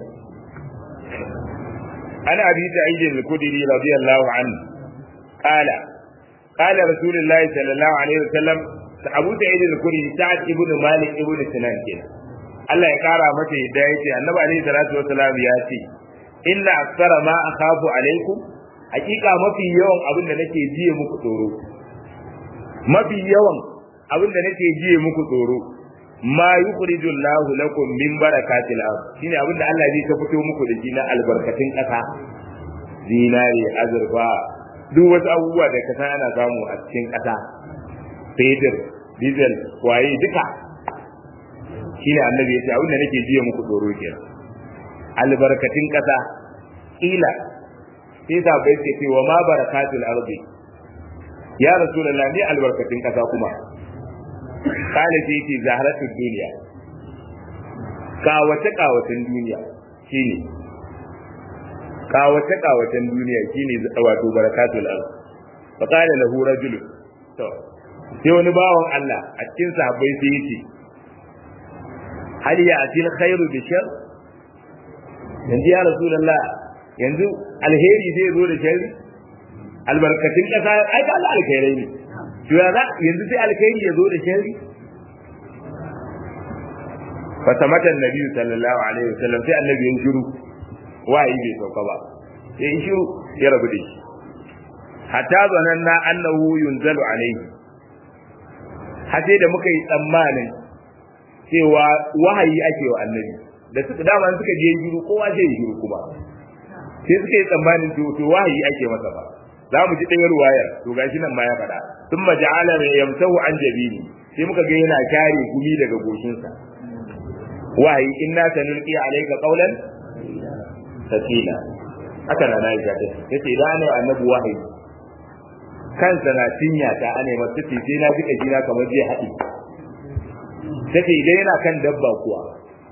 ana abi sa'id al-khudri radiyallahu anhu qala qala rasulullahi sallallahu alaihi wasallam abu sa'id al-khudri sa'ad ibn malik ibn sinan kenan Allah ya kara mata yadda yace annabi alaihi salatu wasallam ya ce inna aksara ma akhafu alaikum hakika mafi yawan abin da nake jiye muku tsoro mafi yawan abin da nake jiye muku tsoro ma yukhrijul lahu lakum min barakatil ard shine abin da Allah zai ta fito muku da shi na albarkatun kasa zinare azurfa duk wasu abubuwa da kasa ana samu a cikin kasa fetur diesel waye duka shine annabi ya ce abin da nake jiye muku tsoro kenan albarkatun kasa ila sai da bai ce wa ma barakatul ardi ya rasulullah ni albarkatun kasa kuma kana sai ce zaharatul duniya kawace kawacen duniya shine kawace kawacen duniya shine wato barakatul ardi fa qala lahu rajul to sai wani bawan Allah a cikin sahabbai sai yace hal ya atil khairu bi shar yanzu ya rasulullah yanzu alheri zai zo da sharri albarkatun kasa ai ka alkhairai ne to ya za yanzu sai alkhairi ya zo da sharri fa tamata annabi sallallahu alaihi wasallam sai annabi ya shiru wayi bai sauka ba sai ya shiru ya rabu da shi hatta zananna annahu yunzalu alaihi har sai da muka yi tsammanin cewa wahayi ake wa annabi da suka dama suka je shiru kowa zai yi shiru kuma sai suka yi tsammanin to wahayi ake masa ba za mu ji ɗaya ruwayar to gashi nan ma ya faɗa sun maja'ala mai yamsahu an jabini sai muka ga yana kare gumi daga goshinsa wahayi inna sanulqi alayka qawlan sakila haka na na ga tace idan ne annabi wahayi kansa na cinya ta ane masa tace sai na ji kajina kamar zai haɗi tace idan yana kan dabba kuwa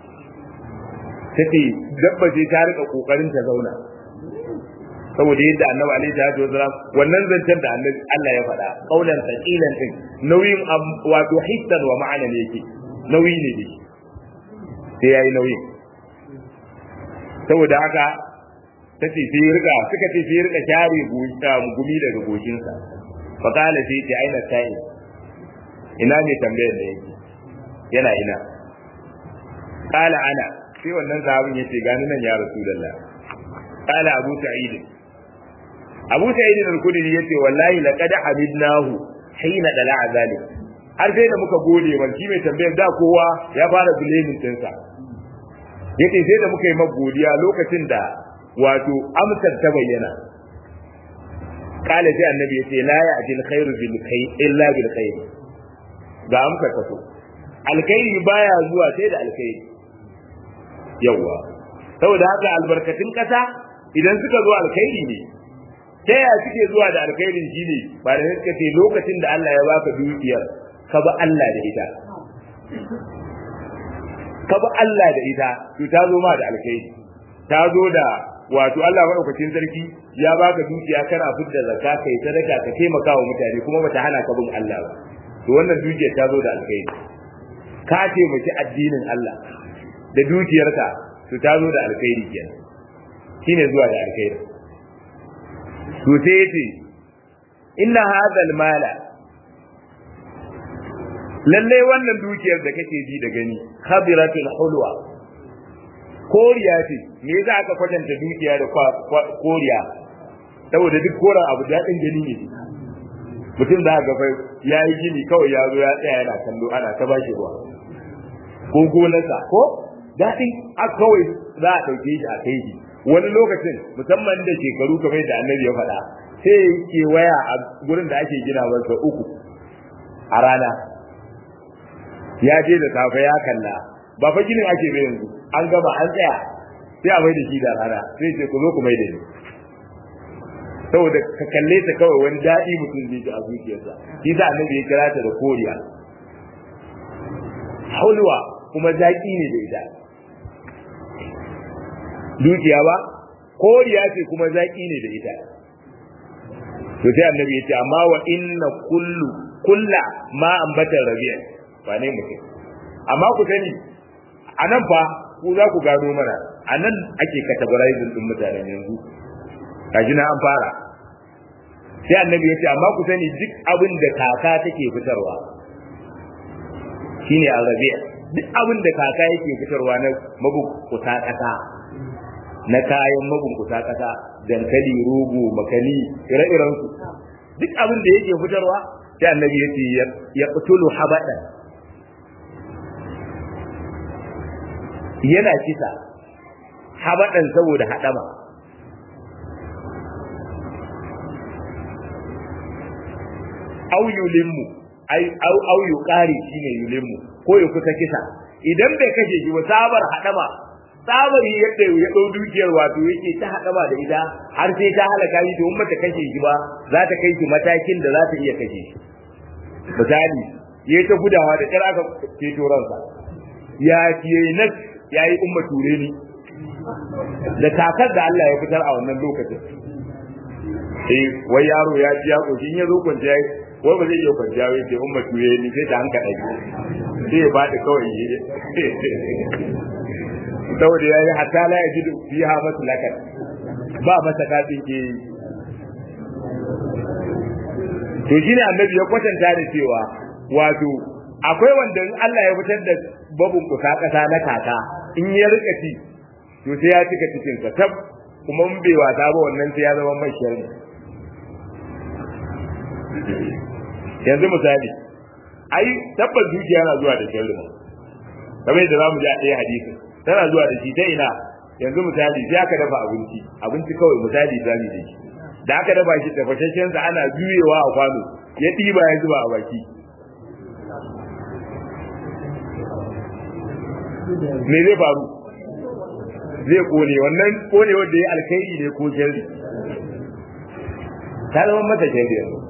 tace dabba ce ta rika kokarin ta zauna saboda yadda annabi alaihi salatu wasalam wannan zancen da annabi Allah ya faɗa kaulan saqilan din nauyin wato hissan wa ma'ana ne yake nauyi ne dai sai yayi nauyi saboda haka tace sai rika suka ce sai rika share gumi daga goshinsa fa kala sai ce aina sai ina ne tambayar da yake yana ina kala ana sai wannan sahabin yace gani nan ya rasulullah kala abu sa'id abu sa'id al-khudri yace wallahi laqad hamidnahu hina dala'a zalik har sai da muka gode wa shi mai tambayar da kowa ya fara blaming dinsa yace sai da muka yi magodiya lokacin da wato amsar ta bayyana kala sai annabi yace la ya'til khairu bil khair illa bil khair ga amsar ta so alkhairi baya zuwa sai da alkhairi yawa saboda haka albarkatun kasa idan suka zo alkhairi ne ta yaya suke zuwa da alkhairin shi ne ba da suka ce lokacin da Allah ya baka dukiyar ka ba Allah da ita ka ba Allah da ita to ta zo ma da alkhairi ta zo da wato Allah madaukakin sarki ya baka dukiya kana fidda zakka kai sadaka ka taimaka wa mutane kuma bata hana ka bin Allah ba to wannan dukiyar ta zo da alkhairi ka taimaki addinin Allah da dukiyarka to ta zo da alkhairi kenan shine zuwa da alkhairi to sai yace inna hadha almala lalle wannan dukiyar da kake ji da gani khabiratul hulwa koriya ce me yasa aka kwatanta dukiya da koriya saboda duk koran abu daɗin gani ne mutum da aka fai ya yi gini kawai ya zo ya tsaya yana kallo ana ta bashi ruwa ko gonarsa ko daɗin a kawai za a ɗauke shi a kai shi wani lokacin musamman da shekaru kamar da annabi ya faɗa sai ke waya a gurin da ake gina masa uku a rana ya je da safe ya kalla ba fa ginin ake bai yanzu an gama an tsaya sai a mai da shi da rana sai ce ku zo ku mai da ni saboda ka kalle ta kawai wani daɗi mutum zai ji a zuciyarsa shi sa annabi ya kira ta da koriya hulwa kuma zaƙi ne da ita dukiya ba koriya ce kuma zaƙi ne da ita to sai annabi ya ce amma wa inna kullu kulla ma ambatar rabi'a ba ne mutum amma ku sani a nan fa ku za ku gano mana a nan ake categorizing din mutanen yanzu kaji na an fara sai annabi ya ce amma ku sani duk abin da kaka take fitarwa shine arabiya duk abin da kaka yake fitarwa na mabunkuta kasa na kayan mabunkuta kasa dankali rogo makani ire-iren su duk abin da yake fitarwa sai annabi ya ce ya qutulu habadan yana kisa habadan saboda hadama au yulimmu ai au au yuqari shine yulimmu ko ya kusa kisa idan bai kashe shi ba sabar hadama sabar yadda ya dau dukiyar wato yake ta hadama da ida har sai ta halaka shi domin mata kashe shi ba za ta kai shi matakin da za ta iya kashe shi misali yayi ta gudawa da kira aka ceto ransa ya kiye nas yayi umma ture ni da takar da Allah ya fitar a wannan lokacin eh wai yaro ya ji ya koshi in ya zo kwanciya wai ba zai iya kwanciya wai sai umma tuye ni sai ta hanka dai sai ya bada kawai saboda ya yi hatta la ya jidu fiha maslakan ba masa kafin ke to shine annabi ya kwatanta da cewa wato akwai wanda in Allah ya fitar da babun kusa kasa na kaka in ya rika ci to sai ya cika cikin sa tab kuma in bai wasa ba wannan sai ya zama mai sharri yanzu misali ai tabbas dukiya na zuwa da sharri kamar yadda zamu ji a ɗaya hadisin tana zuwa da shi ta ina yanzu misali sai aka dafa abinci abinci kawai misali zamu da shi da aka dafa shi tafashashen sa ana juyewa a kwano ya ɗiba ya zuba a baki me zai faru zai kone wannan kone wanda ya alkhairi ne ko sharri ta zama mata sharri yanzu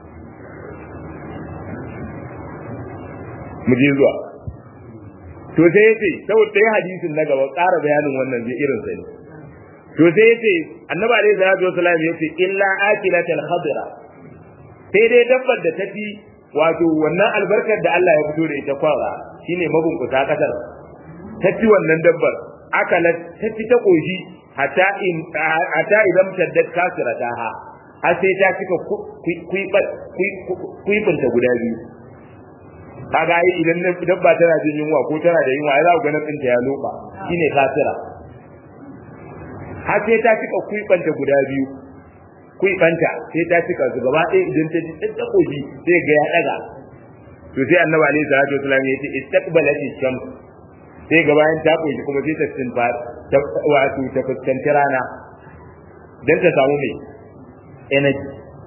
mu je zuwa to sai yace saboda dai hadisin na gaba ƙara bayanin wannan zai irin sa ne to sai yace annabi alaihi salatu wasallam yace illa akilatul khadra sai dai dabbar da tafi wato wannan albarkar da Allah ya fito da ita kwara shine mabunkuta kasar tafi wannan dabbar akalat tafi ta koshi hatta in hatta idan taddat kasirataha har sai ta cika kuibanta guda biyu kaga ai idan dabba tana jin yunwa ko tana da yunwa ai za ku ga tsinta ya loba shine kasira har sai ta cika kuibanta guda biyu kuibanta sai ta cika su gaba ɗaya idan ta ji ɗan takobi sai ga ya ɗaga to sai annabi alaihi salatu wasallam ya ce istaqbalat shams sai ga bayan ta koyi kuma sai ta tsinfa wato ta fuskanci rana dan ta samu mai energy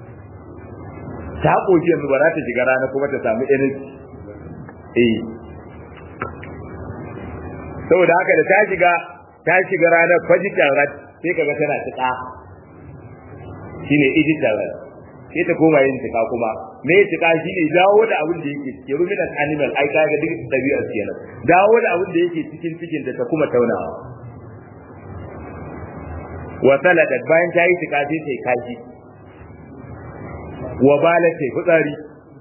ta koyi yanzu ba za ta shiga rana kuma ta samu energy eh saboda haka da ta shiga ta shiga ranar fajitan rat sai kaga tana tuka shine ijitan rat sai ta koma yin tuka kuma me ya tuka shine dawo da abin da yake cikin ruminant animal ai kaga duk dabi'ar kenan dawo da abin da yake cikin cikin ta kuma taunawa wa saladat bayan ta yi tuka sai ta kashi wa balat ta fitsari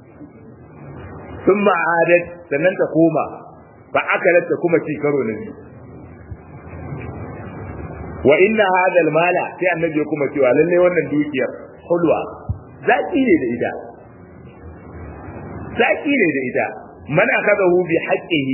ثم عادت sannan ta koma fa akalat ta kuma ci karo na biyu wa inna hadha almala sai annabi ya kuma cewa lalle wannan dukiyar hulwa zaki ne da ita zaki ne da ita man akadahu bi haqqihi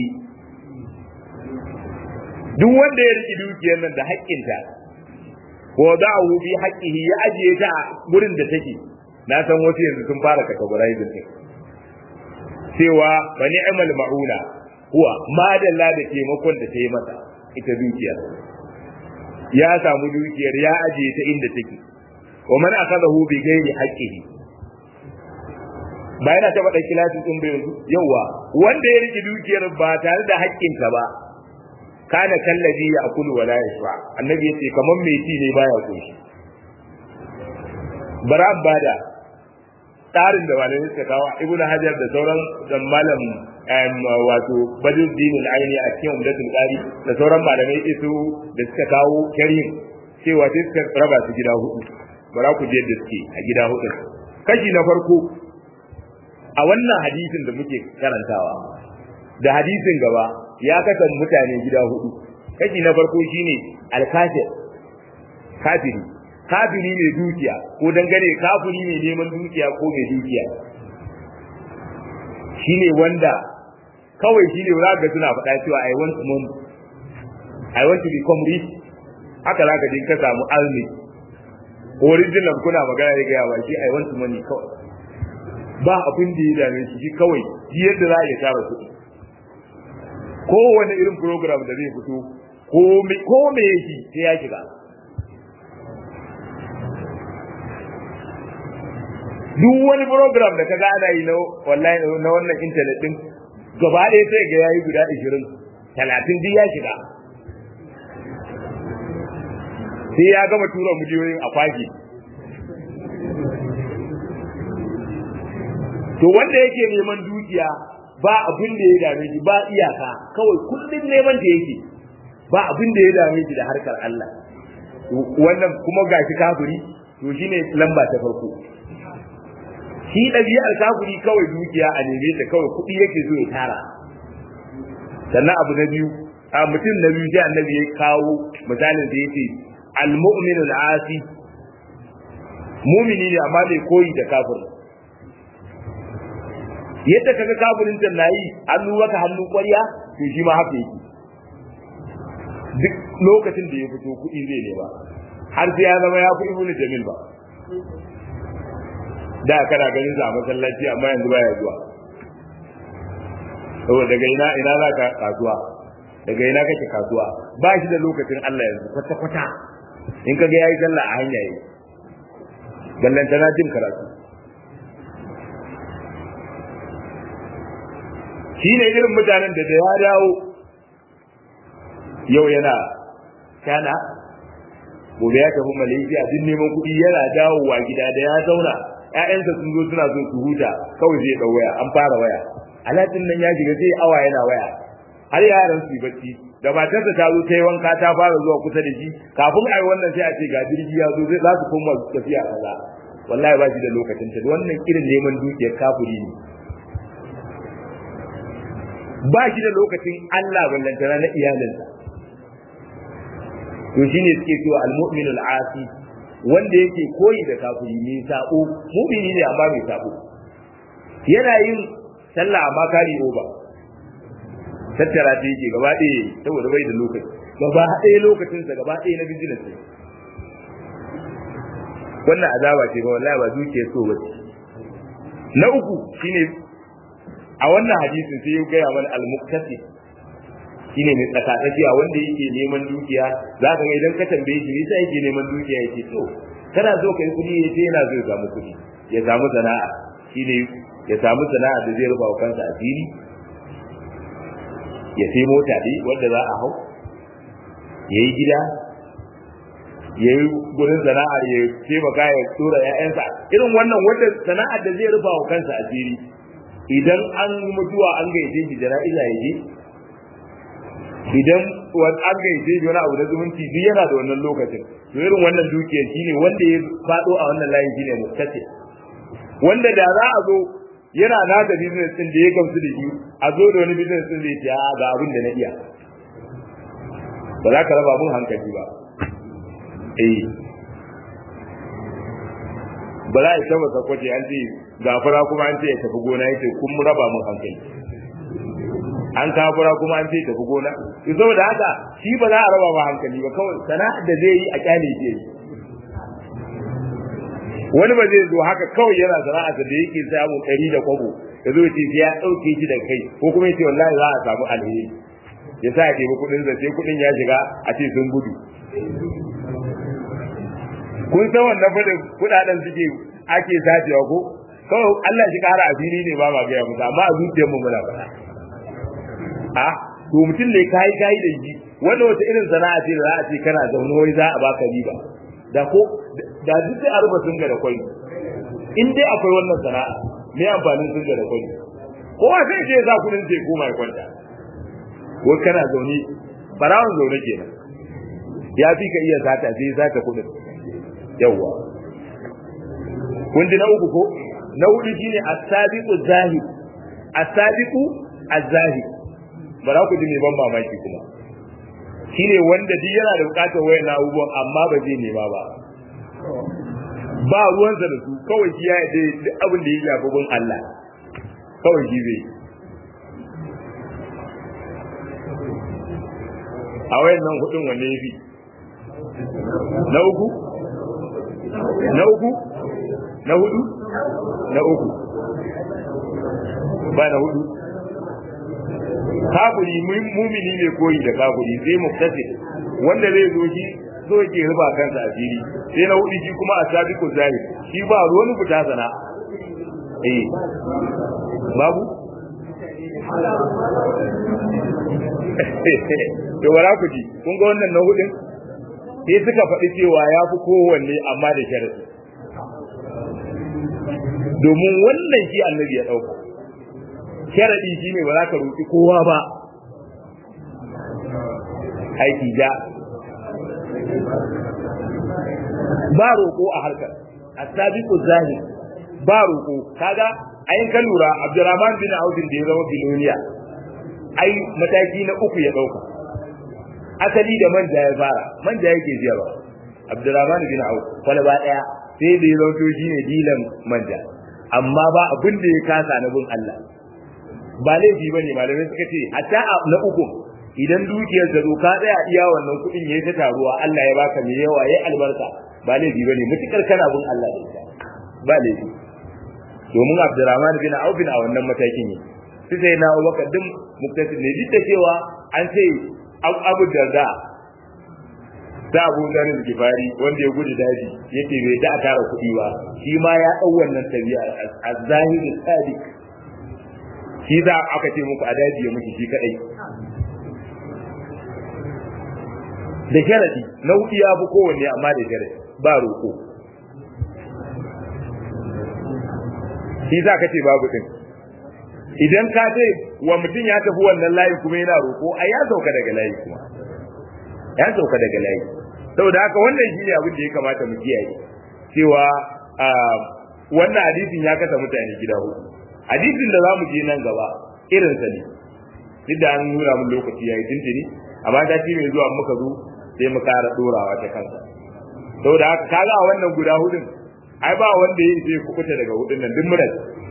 duk wanda ya riki dukiyar nan da haƙƙinta wa da'ahu bi haqqihi ya ajiye ta a gurin da take na san wasu yanzu sun fara categorizing din cewa bani amal ma'una huwa madalla da taimakon da ta yi masa ita dukiyar ya samu dukiyar ya ajiye ta inda take wa man akadahu bi ghairi haqqihi ba yana taba da kilasin din bai yanzu yawa wanda ya riki dukiyar ba tare da haƙƙinta ba kana kallabi ya akulu wala yashba annabi yace kaman mai ci ne baya koshi bara bada tsarin da malamai suka kawo ibnu hajar da sauran da malam wato badruddin al-aini a cikin umdatul qari da sauran malamai isu da suka kawo karim cewa sai suka raba su gida hudu bara ku je da suke a gida hudu kashi na farko a wannan hadisin da muke karantawa da hadisin gaba ya kasan mutane gida hudu kashi na farko shine al-kafir kafiri kafiri mai dukiya ko dangane kafiri mai neman dukiya ko mai dukiya shine wanda kawai shine za ga suna faɗa cewa I want money I want to become rich haka za ka je ka samu almi original kuna magana ya gaya ba shi I want money kawai ba abin da ya dame shi shi kawai shi yadda za a iya tara kuɗi kowane irin program da zai fito ko me yake sai ya shiga duk wani program da kaga ana yi na wallahi na wannan internet din gaba ɗaya sai ga yayi guda 20 30 duk ya shiga sai ya gama tura mujiyoyin a kwaki to wanda yake neman dukiya ba abin da ya dame shi ba iyaka kawai kullum neman da yake ba abin da ya dame shi da harkar Allah wannan kuma gashi kafiri to shine lamba ta farko shi ɗabi'ar kafiri kawai dukiya a neme ta kawai kuɗi yake so ya tara sannan abu na biyu a mutum na biyu sai annabi ya kawo misalin da yake al-mu'minu al-asi mumini ne amma bai koyi da kafir yadda kaga kafirin can nayi hannu maka hannu ƙwarya to shi ma haka yake duk lokacin da ya fito kuɗi zai nema har sai ya zama ya fi ibnu jamil ba da kana ganin sa a masallaci amma yanzu baya zuwa saboda daga ina ina za ka kasuwa daga ina kake kasuwa ba shi da lokacin Allah yanzu kwata kwata in ka ga yayi sallah a hanya yi ballanta na jin karatu shi ne irin mutanen da da ya dawo yau yana kana gobe ya tafi malaysia duk neman kuɗi yana dawowa gida da ya zauna ƴaƴansa sun zo suna so su huta kawai zai ɗau waya an fara waya alatin nan ya shiga sai awa yana waya har yaran su yi bacci da matarsa ta zo ta yi wanka ta fara zuwa kusa da shi kafin ai wannan sai a ce ga jirgi ya zo zai za su koma tafiya kaza wallahi ba shi da lokacin ta wannan irin neman dukiyar kafiri ne ba shi da lokacin Allah ballantana na iyalinsa to shine suke cewa al-mu'minu al-asi wanda yake koyi da kafiri ne sabo mu'mini ne amma mai sabo yana yin sallah amma kari oba tattara ta yake gaba ɗaya saboda bai da lokaci gaba ɗaya lokacinsa gaba ɗaya na business ne wannan azaba ce ga wallahi ba duke so ba na uku shine a wannan hadisin sai ya gaya mana al-muqtasi shine mai tsakatsakiya wanda yake neman dukiya za ka ga idan ka tambaye shi yasa yake neman dukiya yake to kana so kai kudi ya ce yana so ya samu kudi ya samu sana'a shine ya samu sana'a da zai rufa wa kansa asiri ya sai mota dai wanda za a hau ya yi gida ya yi gurin sana'ar ya taimaka ya tura ‘ya'yansa irin wannan wanda sana'ar da zai rufa wa kansa asiri idan an mutuwa an gaice shi jana'iza ya je idan an gaice shi wani abu na zumunci duk yana da wannan lokacin to irin wannan dukiyar shine wanda ya faɗo a wannan layin shine muttace wanda da za a zo yana na da business din da ya gamsu da shi a zo da wani business din zai ce ga abin da na iya ba za ka raba mun hankali ba eh ba za a isa masa kwace an ce gafara kuma an ce ya tafi gona yace kun raba mun hankali an kafura kuma an ce tafi gona to saboda haka shi ba za a raba ba hankali ba kawai sana'ar da zai yi a kyale ke yi wani ba zai zo haka kawai yana sana'a da yake samun ɗari da kwabo ya zo ce ya ɗauke shi da kai ko kuma yace wallahi za a samu alheri ya sa ya ɗebi kuɗin sa sai kuɗin ya shiga a ce sun gudu kun san wannan fa da kuɗaɗen suke ake sacewa ko kawai Allah shi ƙara asiri ne ba ma gaya musu amma a zuciyar mu muna faɗa a to mutum ne kai kai da shi wanda wata irin sana'a ce da za a ce kana zaune wai za a baka riba da ko da duk sai a ruba sun ga da kwai in dai akwai wannan sana'a me amfanin sun ga da kwai kowa sai ce za kudin sai koma ya kwanta ko kana zaune barawon zaune kenan ya fi ka iya zata sai zata kudin yawwa kun ji na uku ko na hudu shine as-sabiqu zahid as-sabiqu az-zahid bara ku ji me ban mamaki kuma shine wanda duk yana da bukatar wayan abubuwan amma ba zai nema ba ba ruwansa da su kawai shi ya yi duk abin da ya shafi gun Allah kawai shi zai a wayan nan hudun wanne ya fi na uku na uku na hudu na uku ba na hudu kafiri mumini ne koyi da kafiri sai muktasi wanda zai zo shi so yake ruba kansa a fili sai na hudu shi kuma a sabiku zahir shi ba ruwan fita sana eh babu to wala ku ji kun ga wannan na hudun sai suka faɗi cewa ya fi kowanne amma da sharadi domin wannan shi annabi ya ɗauka sharadi shine ba za ka roƙi kowa ba aiki ja ba roƙo a harkar asabiqu zahir ba roƙo kaga ayin ka lura Abdurrahman bin Auf da ya zama biloniya ai mataki na uku ya dauka asali da manja ya fara manja yake ziyarwa Abdurrahman bin Auf kwalaba daya sai da ya zauto shine dilan manja amma ba abin da ya kasa na bin Allah ba laifi bane malamai suka ce hatta na uku idan dukiyar ta zo ka tsaya iya wannan kuɗin yayi ta taruwa Allah ya baka mai yawa yayi albarka ba laifi bane mutukar kana bin Allah da ita ba laifi domin Abdurrahman bin Auf a wannan matakin ne sai sai na Abubakar din muktasid ne duk da cewa an ce Abu Darda da Abu Dharr al-Ghifari wanda ya gudu daji yake bai da tara kuɗi ba shi ma ya dau wannan tabi'a az-zahid sadiq shi za aka ce muku a daji ya mutu shi kadai da sharadi na hudu ya fi kowanne amma da sharadi ba roƙo shi za ka ce babu din idan ka ce wa mutum ya tafi wannan layi kuma yana roƙo ai ya sauka daga layi kuma ya sauka daga layi saboda haka wannan shi ne abin da ya kamata mu kiyaye cewa wannan hadisin ya kasa mutane gida hudu hadisin da za mu je nan gaba irinsa ne duk da an nuna mun lokaci yayi tuntuni amma ta ci mai zuwa muka zo sai mu kara dorawa ta kansa saboda haka kaga a wannan guda hudun ai ba wanda ya sai kubuta daga hudun nan duk murar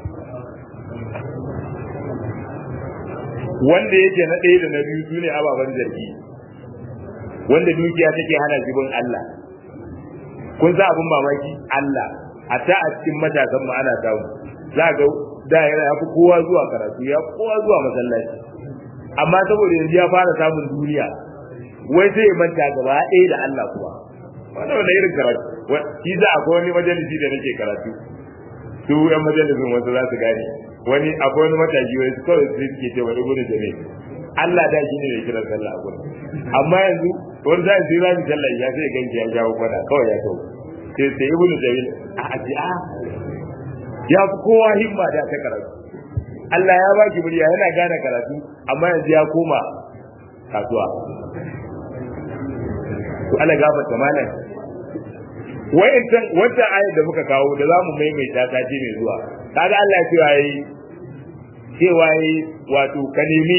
wanda yake na ɗaya da na biyu su ne ababen zargi wanda dukiya take hana shi bin Allah kun sa abin mamaki Allah hatta a cikin matasan mu ana samu za ga da ya fi kowa zuwa karatu ya kowa zuwa masallaci amma saboda yanzu ya fara samun duniya wai sai manta gaba ɗaya da Allah kuwa wannan wanda irin karatu shi za a wani majalisi da nake karatu su yan majalisin wasu za su gane wani akwai wani mataki wani su kawai su suke cewa ibnu jami Allah da shi ne mai kiran sallah a gurin amma yanzu wani za su yi rami sallah ya sai ganci ya jawo kwada kawai ya tau sai sai ibnu jami a aji a ya fi kowa himma da ta karatu Allah ya baki murya yana gane karatu amma yanzu ya koma kasuwa to Allah gafarta malam wa'incan wata ayar da muka kawo da za mu maimaita ta ce mai zuwa kaga Allah cewa yi cewa yi wato ka nemi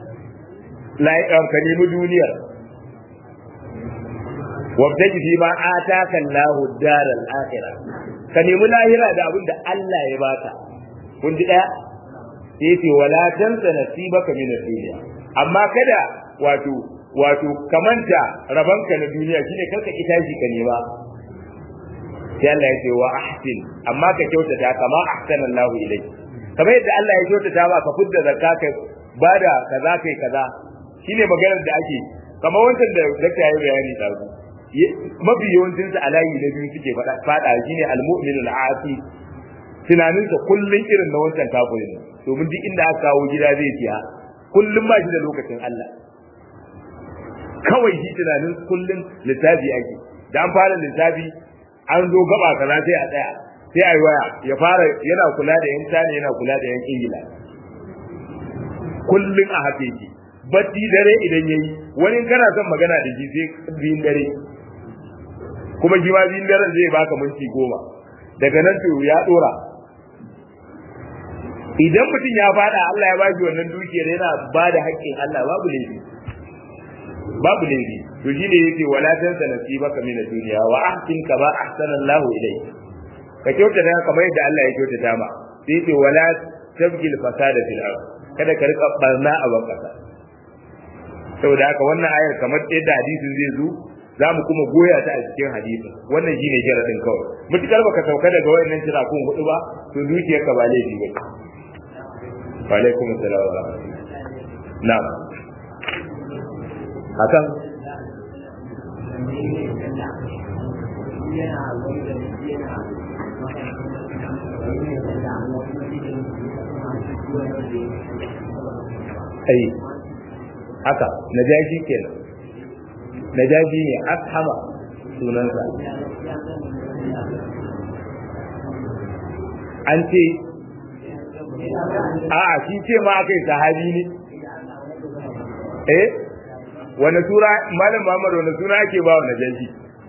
ka nemi duniyar wabtaji fi ma ataka Allahu daral akhirah ka nemi lahira da abin da Allah ya baka kun ji daya sai ce wala tansa nasibaka min ad-dunya amma kada wato wato kamanta rabanka na duniya shine karka ki tashi ka nema sai Allah ya ce wa ahsin amma ka kyautata kama ahsana Allahu ilayk kamar yadda Allah ya kyautata ba ka fudda zakka kai bada kaza kai kaza shine maganar da ake kamar wancan da zakka yayi bayani da su mafi yawancin su alayi na biyu suke fada fada shine al-mu'minul asi tunaninsa kullun irin na wancan kafirin domin duk inda aka kawo gida zai siya kullum ba shi da lokacin Allah kawai shi tunanin kullum littafi ake da an fara littafi an zo gaba kaza sai a tsaya sai a yi waya ya fara yana kula da yan tane yana kula da yan ingila kullum a haka yake batti dare idan yayi wani kana son magana da shi sai biyun dare kuma shi ma biyun dare zai baka minti goma daga nan to ya dora idan mutum ya fada Allah ya bashi wannan dukiyar yana ba da haƙƙin Allah babu laifi babu laifi to shine yace wala tansa nasibaka min ad-dunya wa ahsin kama ahsana Allahu ilayk ka kyautata kamar yadda Allah ya kyautata ma sai yace wala tabgil fasada fil ard kada ka rika barna a ban kasa saboda haka wannan ayar kamar yadda hadisin zai zo za mu kuma goya ta a cikin hadisin wannan shine jaradin kawai mutukar baka sauka daga wayannan tirakun hudu ba to dukiyarka ba laifi ba wa alaikum assalam wa rahmatullah na'am hakan ai haka najashi kenan najashi ne ashama sunansa an ce a'a shi ce ma aka yi sahabi ne eh wani sura malam Muhammad wani suna ake ba wa najashi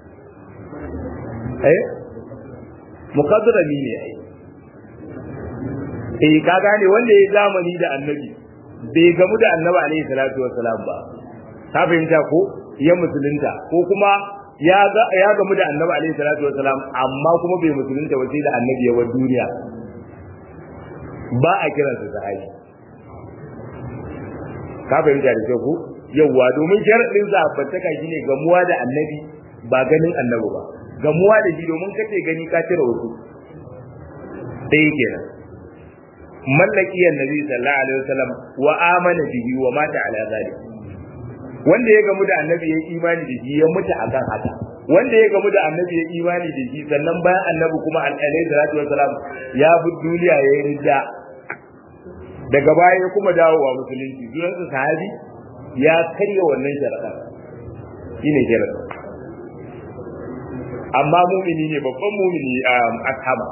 eh muqaddarami ne ai eh ka gane wanda ya zamani da annabi bai gamu da annabi alaihi salatu wassalam ba ka fahimta ko ya musulunta ko kuma ya ya gamu da annabi alaihi salatu wassalam amma kuma bai musulunta ba sai da annabi ya wa duniya ba a kiransa sahabi ka fahimta da kyau ko yawwa domin sharadin zabantaka shine gamuwa da annabi ba ganin annabi ba gamuwa da shi domin kace gani ka cire wasu ɗaya kenan mallaki annabi sallallahu alaihi wasallam wa amana bihi wa mata ala zalik wanda ya gamu da annabi ya imani da shi ya mutu akan haka wanda ya gamu da annabi ya imani da shi sannan bayan annabi kuma alaihi salatu wasalam ya bi duniya ya yi ridda daga baya ya kuma dawowa musulunci sunansa sahabi ya karya wannan sharaɗa shine sharaɗa amma mumini ne babban mumini a ashama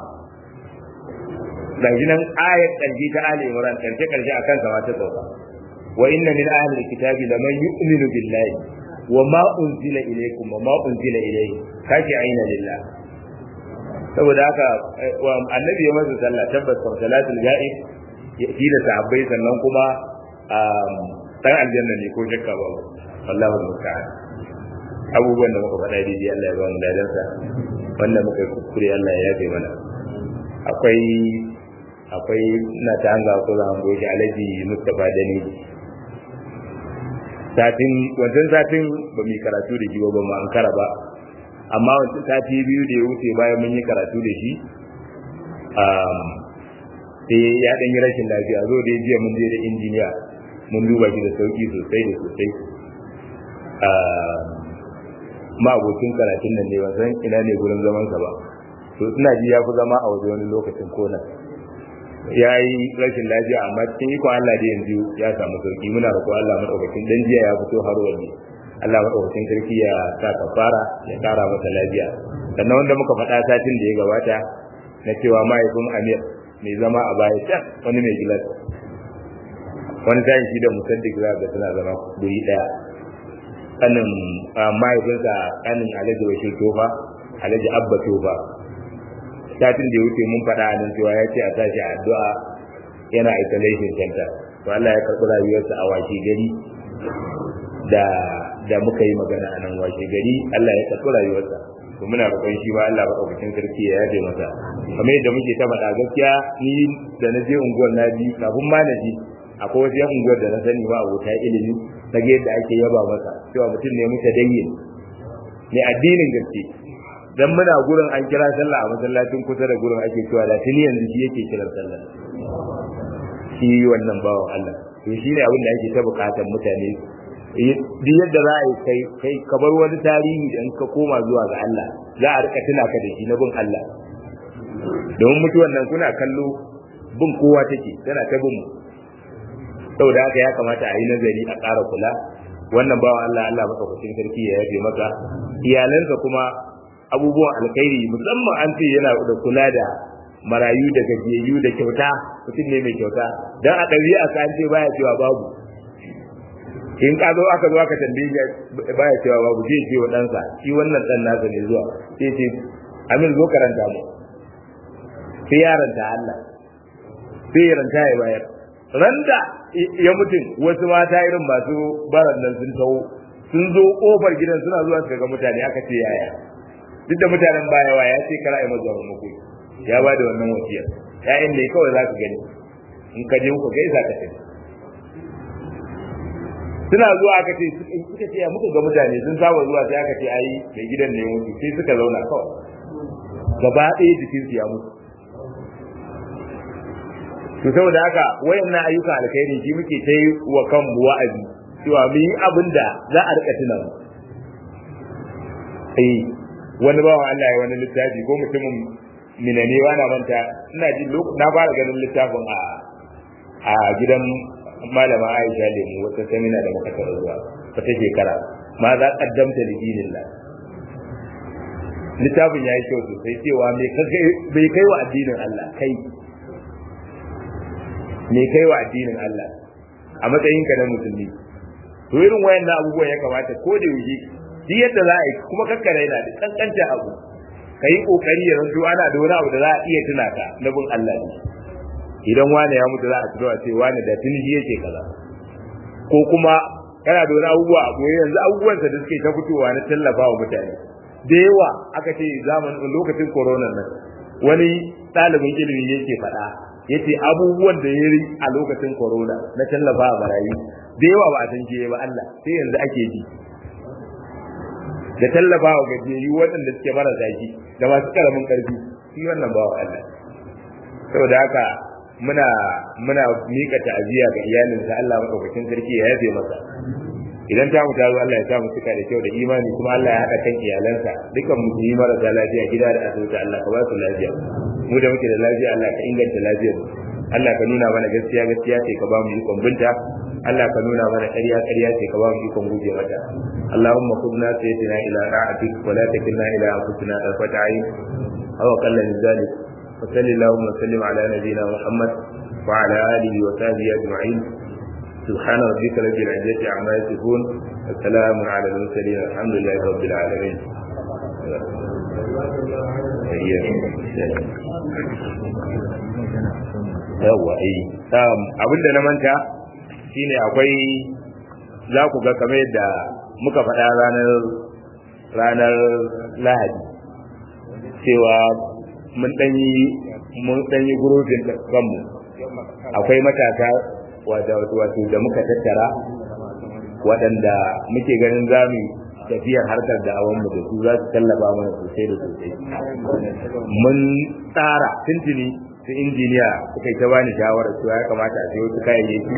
gashi nan ayat ƙarshe ta Ali Imran ƙarshe ƙarshe akan sa ta sauka wa inna min ahli alkitabi laman yu'minu billahi wa ma unzila ilaykum wa ma unzila ilayhi kashi aina lillah saboda haka annabi ya masa sallah tabbas fa salatul ga'ib shi da sahabbai sannan kuma dan aljanna ne ko shakka ba wallahu musta'an abubuwan da muka faɗa daidai Allah ya ba mu ladansa wanda muka kuskure Allah ya yafe mana akwai akwai na ta hanga ko za mu goge alaji Mustafa Dani satin wancan satin ba mu karatu da shi ba ba mu ankara ba amma wancan sati biyu da ya wuce bayan mun yi karatu da shi sai ya ɗan yi rashin lafiya zo da jiya mun je da injiniya mun duba shi da sauki sosai da sosai ma abokin karatun nan ne ban san ina ne gurin zaman sa ba to ina ji ya fi zama a waje wani lokacin kona ya yi rashin lafiya amma cikin ikon Allah da yanzu ya samu sauki muna roƙo Allah madaukakin dan jiya ya fito har waje Allah madaukakin sarki ya sa kafara ya kara masa lafiya sannan wanda muka faɗa satin da ya gabata na cewa mahaifin Amir mai zama a baya can wani mai gilas wani tayin shi da musaddik za ga suna zama guri daya kanin mahaifinsa kanin alhaji bashir tofa alhaji abba tofa satin da ya wuce mun faɗa a nan cewa ya ce a tashi addu'a yana isolation center to Allah ya karɓi rayuwarsa a washe gari da da muka yi magana a nan washe gari Allah ya karɓi rayuwarsa to muna roƙon shi ba Allah madaukakin sarki ya yaje masa kamar yadda muke ta faɗa gaskiya ni da na je unguwar na ji kafin ma na ji akwai wasu yan unguwar da na sani ba abota ilimi na ga yadda ake yaba masa cewa mutum ne muta dayyin ne addinin gaske dan muna gurin an kira sallah a masallacin kusa da gurin ake cewa da tuni yanzu shi yake kiran sallah shi wannan bawan Allah to shi ne abin da ake ta bukatar mutane duk yadda za a yi kai kai ka bar wani tarihi da in ka koma zuwa ga Allah za a rika tuna ka da shi na bin Allah domin mutuwan nan kuna kallo bin kowa take tana ta bin mu saboda haka ya kamata a yi nazari a ƙara kula wannan bawa Allah Allah maka kucin sarki ya yafe maka iyalansa kuma abubuwan alkhairi musamman an ce yana da kula da marayu da gajiyayyu da kyauta mutum ne mai kyauta dan a ɗabi'a ka an ce baya cewa babu in ka zo aka zo aka tambaye baya cewa babu zai ce wa ɗansa shi wannan ɗan nasa ne zuwa sai ce amin zo karanta mu sai yaranta Allah sai yaranta ya bayar randa ya mutum wasu mata irin masu baran nan sun taho sun zo kofar gidan suna zuwa su ga mutane aka ce yaya duk da mutanen bayawa ya ce kara yi mazuwa muku ya ba da wannan wasiyar ya'yan ne kawai za ka gani in ka je ku gaisa ka tafi suna zuwa aka ce suka ce muka ga mutane sun saba zuwa sai aka ce ai mai gidan ne mutu sai suka zauna kawai gaba ɗaya jikinsu ya mutu to saboda haka wayannan ayyukan alkhairi shi muke ta yi wa kanmu wa'azi cewa mu yi abin da za a rika tuna eh wani bawan Allah ya wani littafi ko mutumin minane na manta ina ji na fara ganin littafin a a gidan malama Aisha lemu wata samina da muka tara zuwa wata shekara ma za kaddamta da dinillah littafin ya yi kyau sosai cewa bai kai wa addinin Allah kai me kai wa addinin Allah a matsayin ka na musulmi to irin wayannan abubuwan ya kamata ko da yaushe duk yadda za a yi kuma kakkare yana da kankanta abu kai kokari ya zanto ana da wani abu da za a iya tuna ka na bin Allah ne idan wani ya mutu za a tuno a ce wani da tuni shi yake kaza ko kuma kana da wani abubuwa a koyi yanzu abubuwan da suke ta fitowa na tallafa wa mutane da yawa aka ce zamanin lokacin corona nan wani ɗalibin ilimi yake faɗa yace abubuwan da ya yi a lokacin corona na tallafa a barayi da yawa ba a san ke ba Allah sai yanzu ake ji da tallafa wa gajiyayyu waɗanda suke mara zaki da masu karamin ƙarfi shi wannan bawa Allah saboda haka muna muna mika ta'aziyya ga iyalinsa Allah madaukakin sarki ya yafe masa idan ta mu tazo Allah ya sa mu cika da kyau da imani kuma Allah ya haɗa kan iyalansa dukan mu yi marasa lafiya gida da asibiti Allah ka ba su lafiya mu da muke da lafiya Allah ka inganta lafiyar mu Allah ka nuna mana gaskiya gaskiya ce ka ba mu ikon binta Allah ka nuna mana ƙarya ƙarya ce ka ba mu ikon guje mata Allahumma khudna sayyidina ila ra'atik wa la takilna ila anfusina tarfata ayn aw qalla min zalik wa sallallahu wa sallim ala nabiyyina Muhammad wa ala alihi wa sahbihi ajma'in سبحان ربك رب العزة عما يصفون وسلام على المرسلين الحمد لله رب العالمين yawwa eh abinda na manta shine akwai za ku ga kamar yadda muka faɗa ranar ranar lahadi cewa mun ɗanyi mun ɗanyi gurufin kanmu akwai matasa wato da muka tattara waɗanda muke ganin za mu tafiyar harkar da mu da su za su tallafa mana sosai da sosai mun tsara tuntuni su injiniya suka yi ta bani shawarar cewa ya kamata a sayo su kayayyaki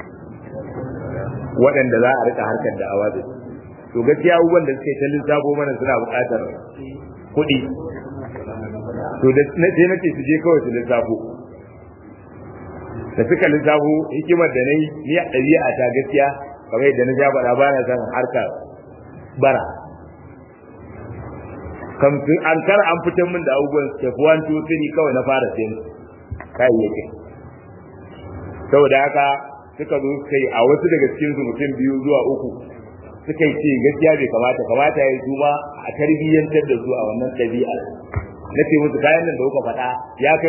waɗanda za a rika harkar da awa da su to gaskiya abubuwan da suke ta lissafo mana suna buƙatar kuɗi to da sai nace su je kawai su lissafo da suka lissafo hikimar da nayi ni a ɗabi'a ta gaskiya kamar yadda na ja faɗa ba na san harkar bara kamfin an kar an fitar min da abubuwan step 1 2 3 kawai na fara sayan kayayyaki saboda haka suka zo suka yi a wasu daga cikin su mutum biyu zuwa uku suka yi ce gaskiya bai kamata kamata ya yi su ma a tarbiyyantar da su a wannan ɗabi'a na ce musu kayan nan da kuka faɗa ya kai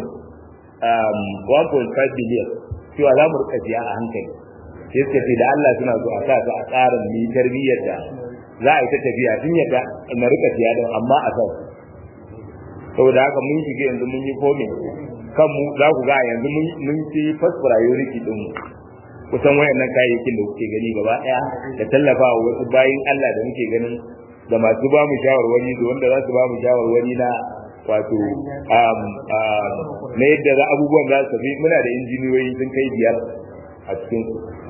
1.5 billion cewa za mu rika siya a hankali sai suka ce da Allah suna so a sa su a tsarin mu tarbiyyar da za a yi ta tafiya tun yadda na rika siya din amma a san saboda haka mun shiga yanzu mun yi komin kanmu za ku ga yanzu mun ci first priority din mu kusan wayannan kayayyakin da kuke gani gaba daya da tallafa wa wasu bayin Allah da muke ganin da masu ba mu shawarwari da wanda za su ba mu shawarwari na wato na yadda za abubuwan za su tafi muna da injiniyoyi sun kai biyar a cikin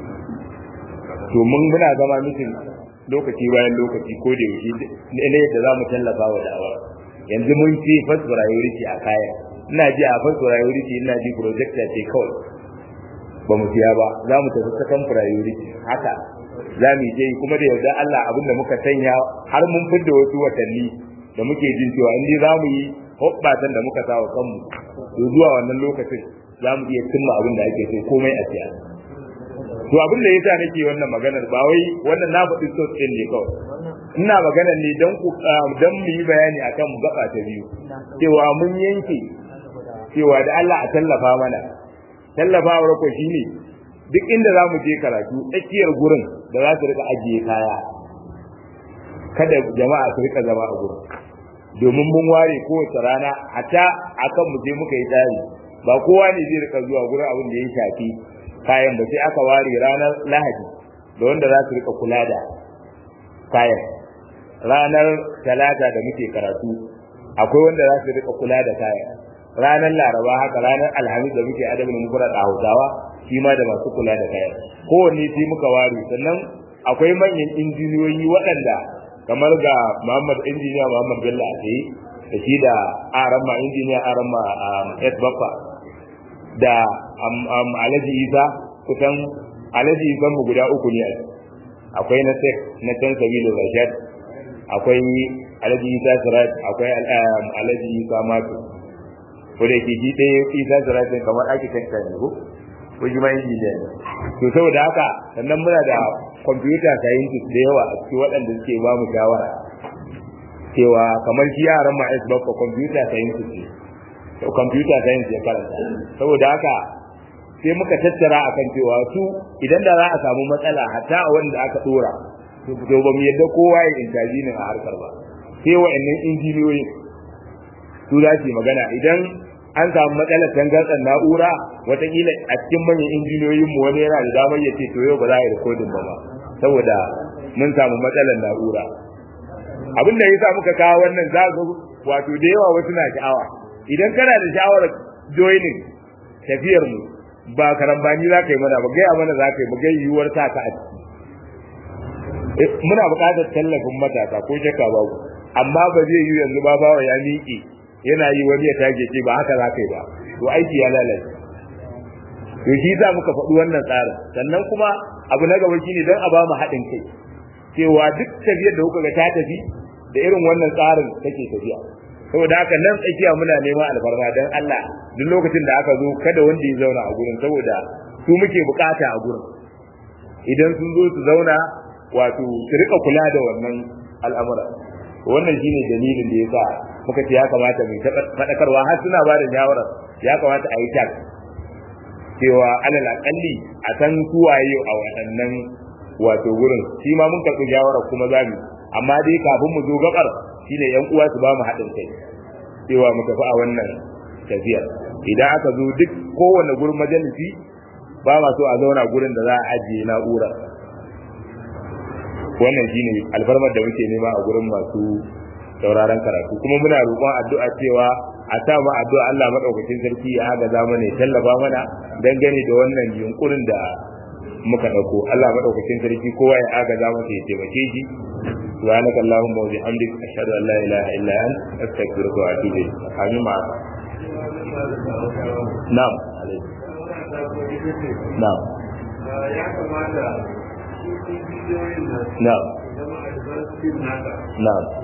to mun muna zama mutum lokaci bayan lokaci ko da yaushe ne yadda za mu tallafa wa da'awa yanzu mun ce first priority a kaya ina ji a first priority ina ji projector ce kawai ba mu siya ba za mu tafi second priority haka za mu je kuma da yarda Allah abin da muka sanya har mun fidda wasu watanni da muke jin cewa in dai za mu yi hoɓɓatan da muka sa wa kanmu to zuwa wannan lokacin za mu iya cimma abin da ake so komai a siya to abin da yasa nake wannan maganar ba wai wannan na faɗi so ɗin ne kawai ina maganar ne don ku don mu yi bayani akan gaba ta biyu cewa mun yanke cewa da Allah a tallafa mana tallafawar ko shine duk inda za mu je karatu tsakiyar gurin da za su rika ajiye kaya kada jama'a su rika zama a gurin domin mun ware kowace rana hatta akan mu je muka yi tsari ba kowa ne zai rika zuwa gurin abin da ya shafi kayan ba sai aka ware ranar lahadi da wanda za su rika kula da kayan ranar talata da muke karatu akwai wanda za su rika kula da kayan ranar laraba haka ranar alhamis da muke adabin mufrad a hausawa shi ma da masu kula da kayan kowanne sai muka ware sannan akwai manyan injiniyoyi waɗanda kamar ga Muhammad injiniya Muhammad Bello a tsaye da shi da Arama injiniya Arama S Baffa da Alhaji Isa kusan Alhaji Isa mu guda uku ne akwai na Sek na Can Sabilu Rashad akwai Alhaji Isa Sirat akwai Alhaji Isa Mato ko da ke shi ɗaya Isa Sirat kamar architect ne ko ko shi ma injiniya ne to saboda haka sannan muna da computer scientist da yawa a cikin waɗanda suke ba mu shawara cewa kamar shi yaran ma S bakwa computer scientist ne to computer science ya karanta saboda haka sai muka tattara akan cewa su idan da za a samu matsala hatta a wanda aka dora to ba mu yadda kowa ya intaji ne a harkar ba sai wa'annan injiniyoyi su za su magana idan an samu matsalar tangarɗar na'ura watakila a cikin manyan injiniyoyin mu wani yana da damar ya ce to yau ba za a yi rikodin ba ba saboda mun samu matsalar na'ura abin da yasa muka kawo wannan za ga wato da yawa wasu na sha'awa idan kana da sha'awar joining tafiyar mu ba karambani za ka yi mana ba gaya mana za ka yi ba gai yiwuwar ta ka a ciki muna buƙatar tallafin matasa ko shakka babu amma ba zai yi yanzu ba bawa ya miƙe yana yi wani ya tage ce ba haka za ka yi ba to aiki ya lalace to shi za muka faɗi wannan tsarin sannan kuma abu na gaba shine don a ba mu haɗin kai cewa duk tafiyar da kuka ga ta tafi da irin wannan tsarin take tafiya saboda haka nan tsakiya muna neman alfarma don Allah duk lokacin da aka zo kada wanda ya zauna a gurin saboda su muke bukata a gurin idan sun zo su zauna wato su rika kula da wannan al'amura wannan shine dalilin da yasa muka ce ya kamata mu faɗakarwa har suna ba da shawarar ya kamata a yi tak cewa alal akalli a san suwaye a waɗannan wato gurin shi ma mun karɓi shawarar kuma za mu amma dai kafin mu zo gabar shine yan uwa su ba mu haɗin kai cewa mu tafi a wannan tafiyar idan aka zo duk kowane gurin majalisi ba ma so a zauna gurin da za a ajiye na'ura wannan shine alfarmar da muke nema a gurin masu sauraron karatu kuma muna roƙon addu'a cewa a sa mu addu'a Allah madaukakin sarki ya agaza mana ya tallafa mana dangane da wannan yunkurin da muka dauko Allah madaukakin sarki kowa ya agaza masa ya taimake shi سبحانك اللهم وبحمدك أشهد أن لا إله إلا أنت أستغفرك وأتوب إليك آمين مع نعم نعم نعم Na'am.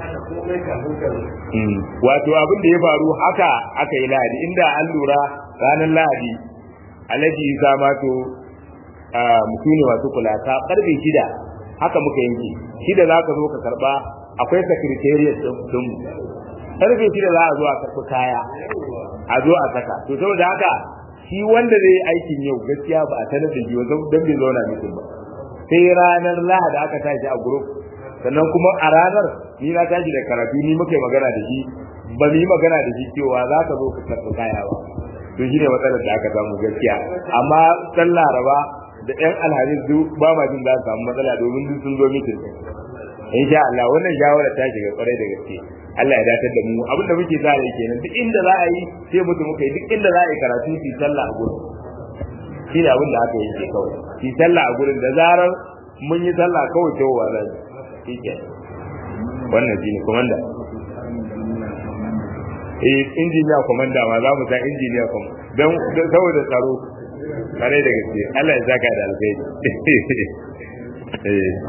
Wato abin da ya faru haka aka yi lahadi inda an lura ranar lahadi alhaji isa mato mutum ne masu kula ta karfe shida haka muka yanke shida za ka zo ka karba akwai secretariat din mu karfe shida za a zo a karbi kaya a zo a saka to saboda haka shi wanda zai aikin yau gaskiya ba a sanar da shi ba don bai zauna mutum ba sai ranar lahadi aka tashi a group sannan kuma a ranar ni na tashi da karatu ni muka yi magana da shi ba mu yi magana da shi cewa za ka zo ka karɓi kaya ba to shine matsalar da aka samu gaskiya amma san laraba da yan alhamis duk ba ma jin za su samu matsala domin duk sun zo mitin insha Allah wannan shawara ta shiga kwarai da gaske Allah ya datar da mu abin da muke sa rai kenan duk inda za a yi sai mutum muka yi duk inda za a yi karatu fi sallah a gurin shi ne abin da aka yi ke kawai fi sallah a gurin da zarar mun yi sallah kawai ta wa zai shi ke wannan shi ne komanda eh injiniya komanda ma za mu sa injiniya komanda don saboda tsaro kare da gaske Allah ya saka da alkhairi eh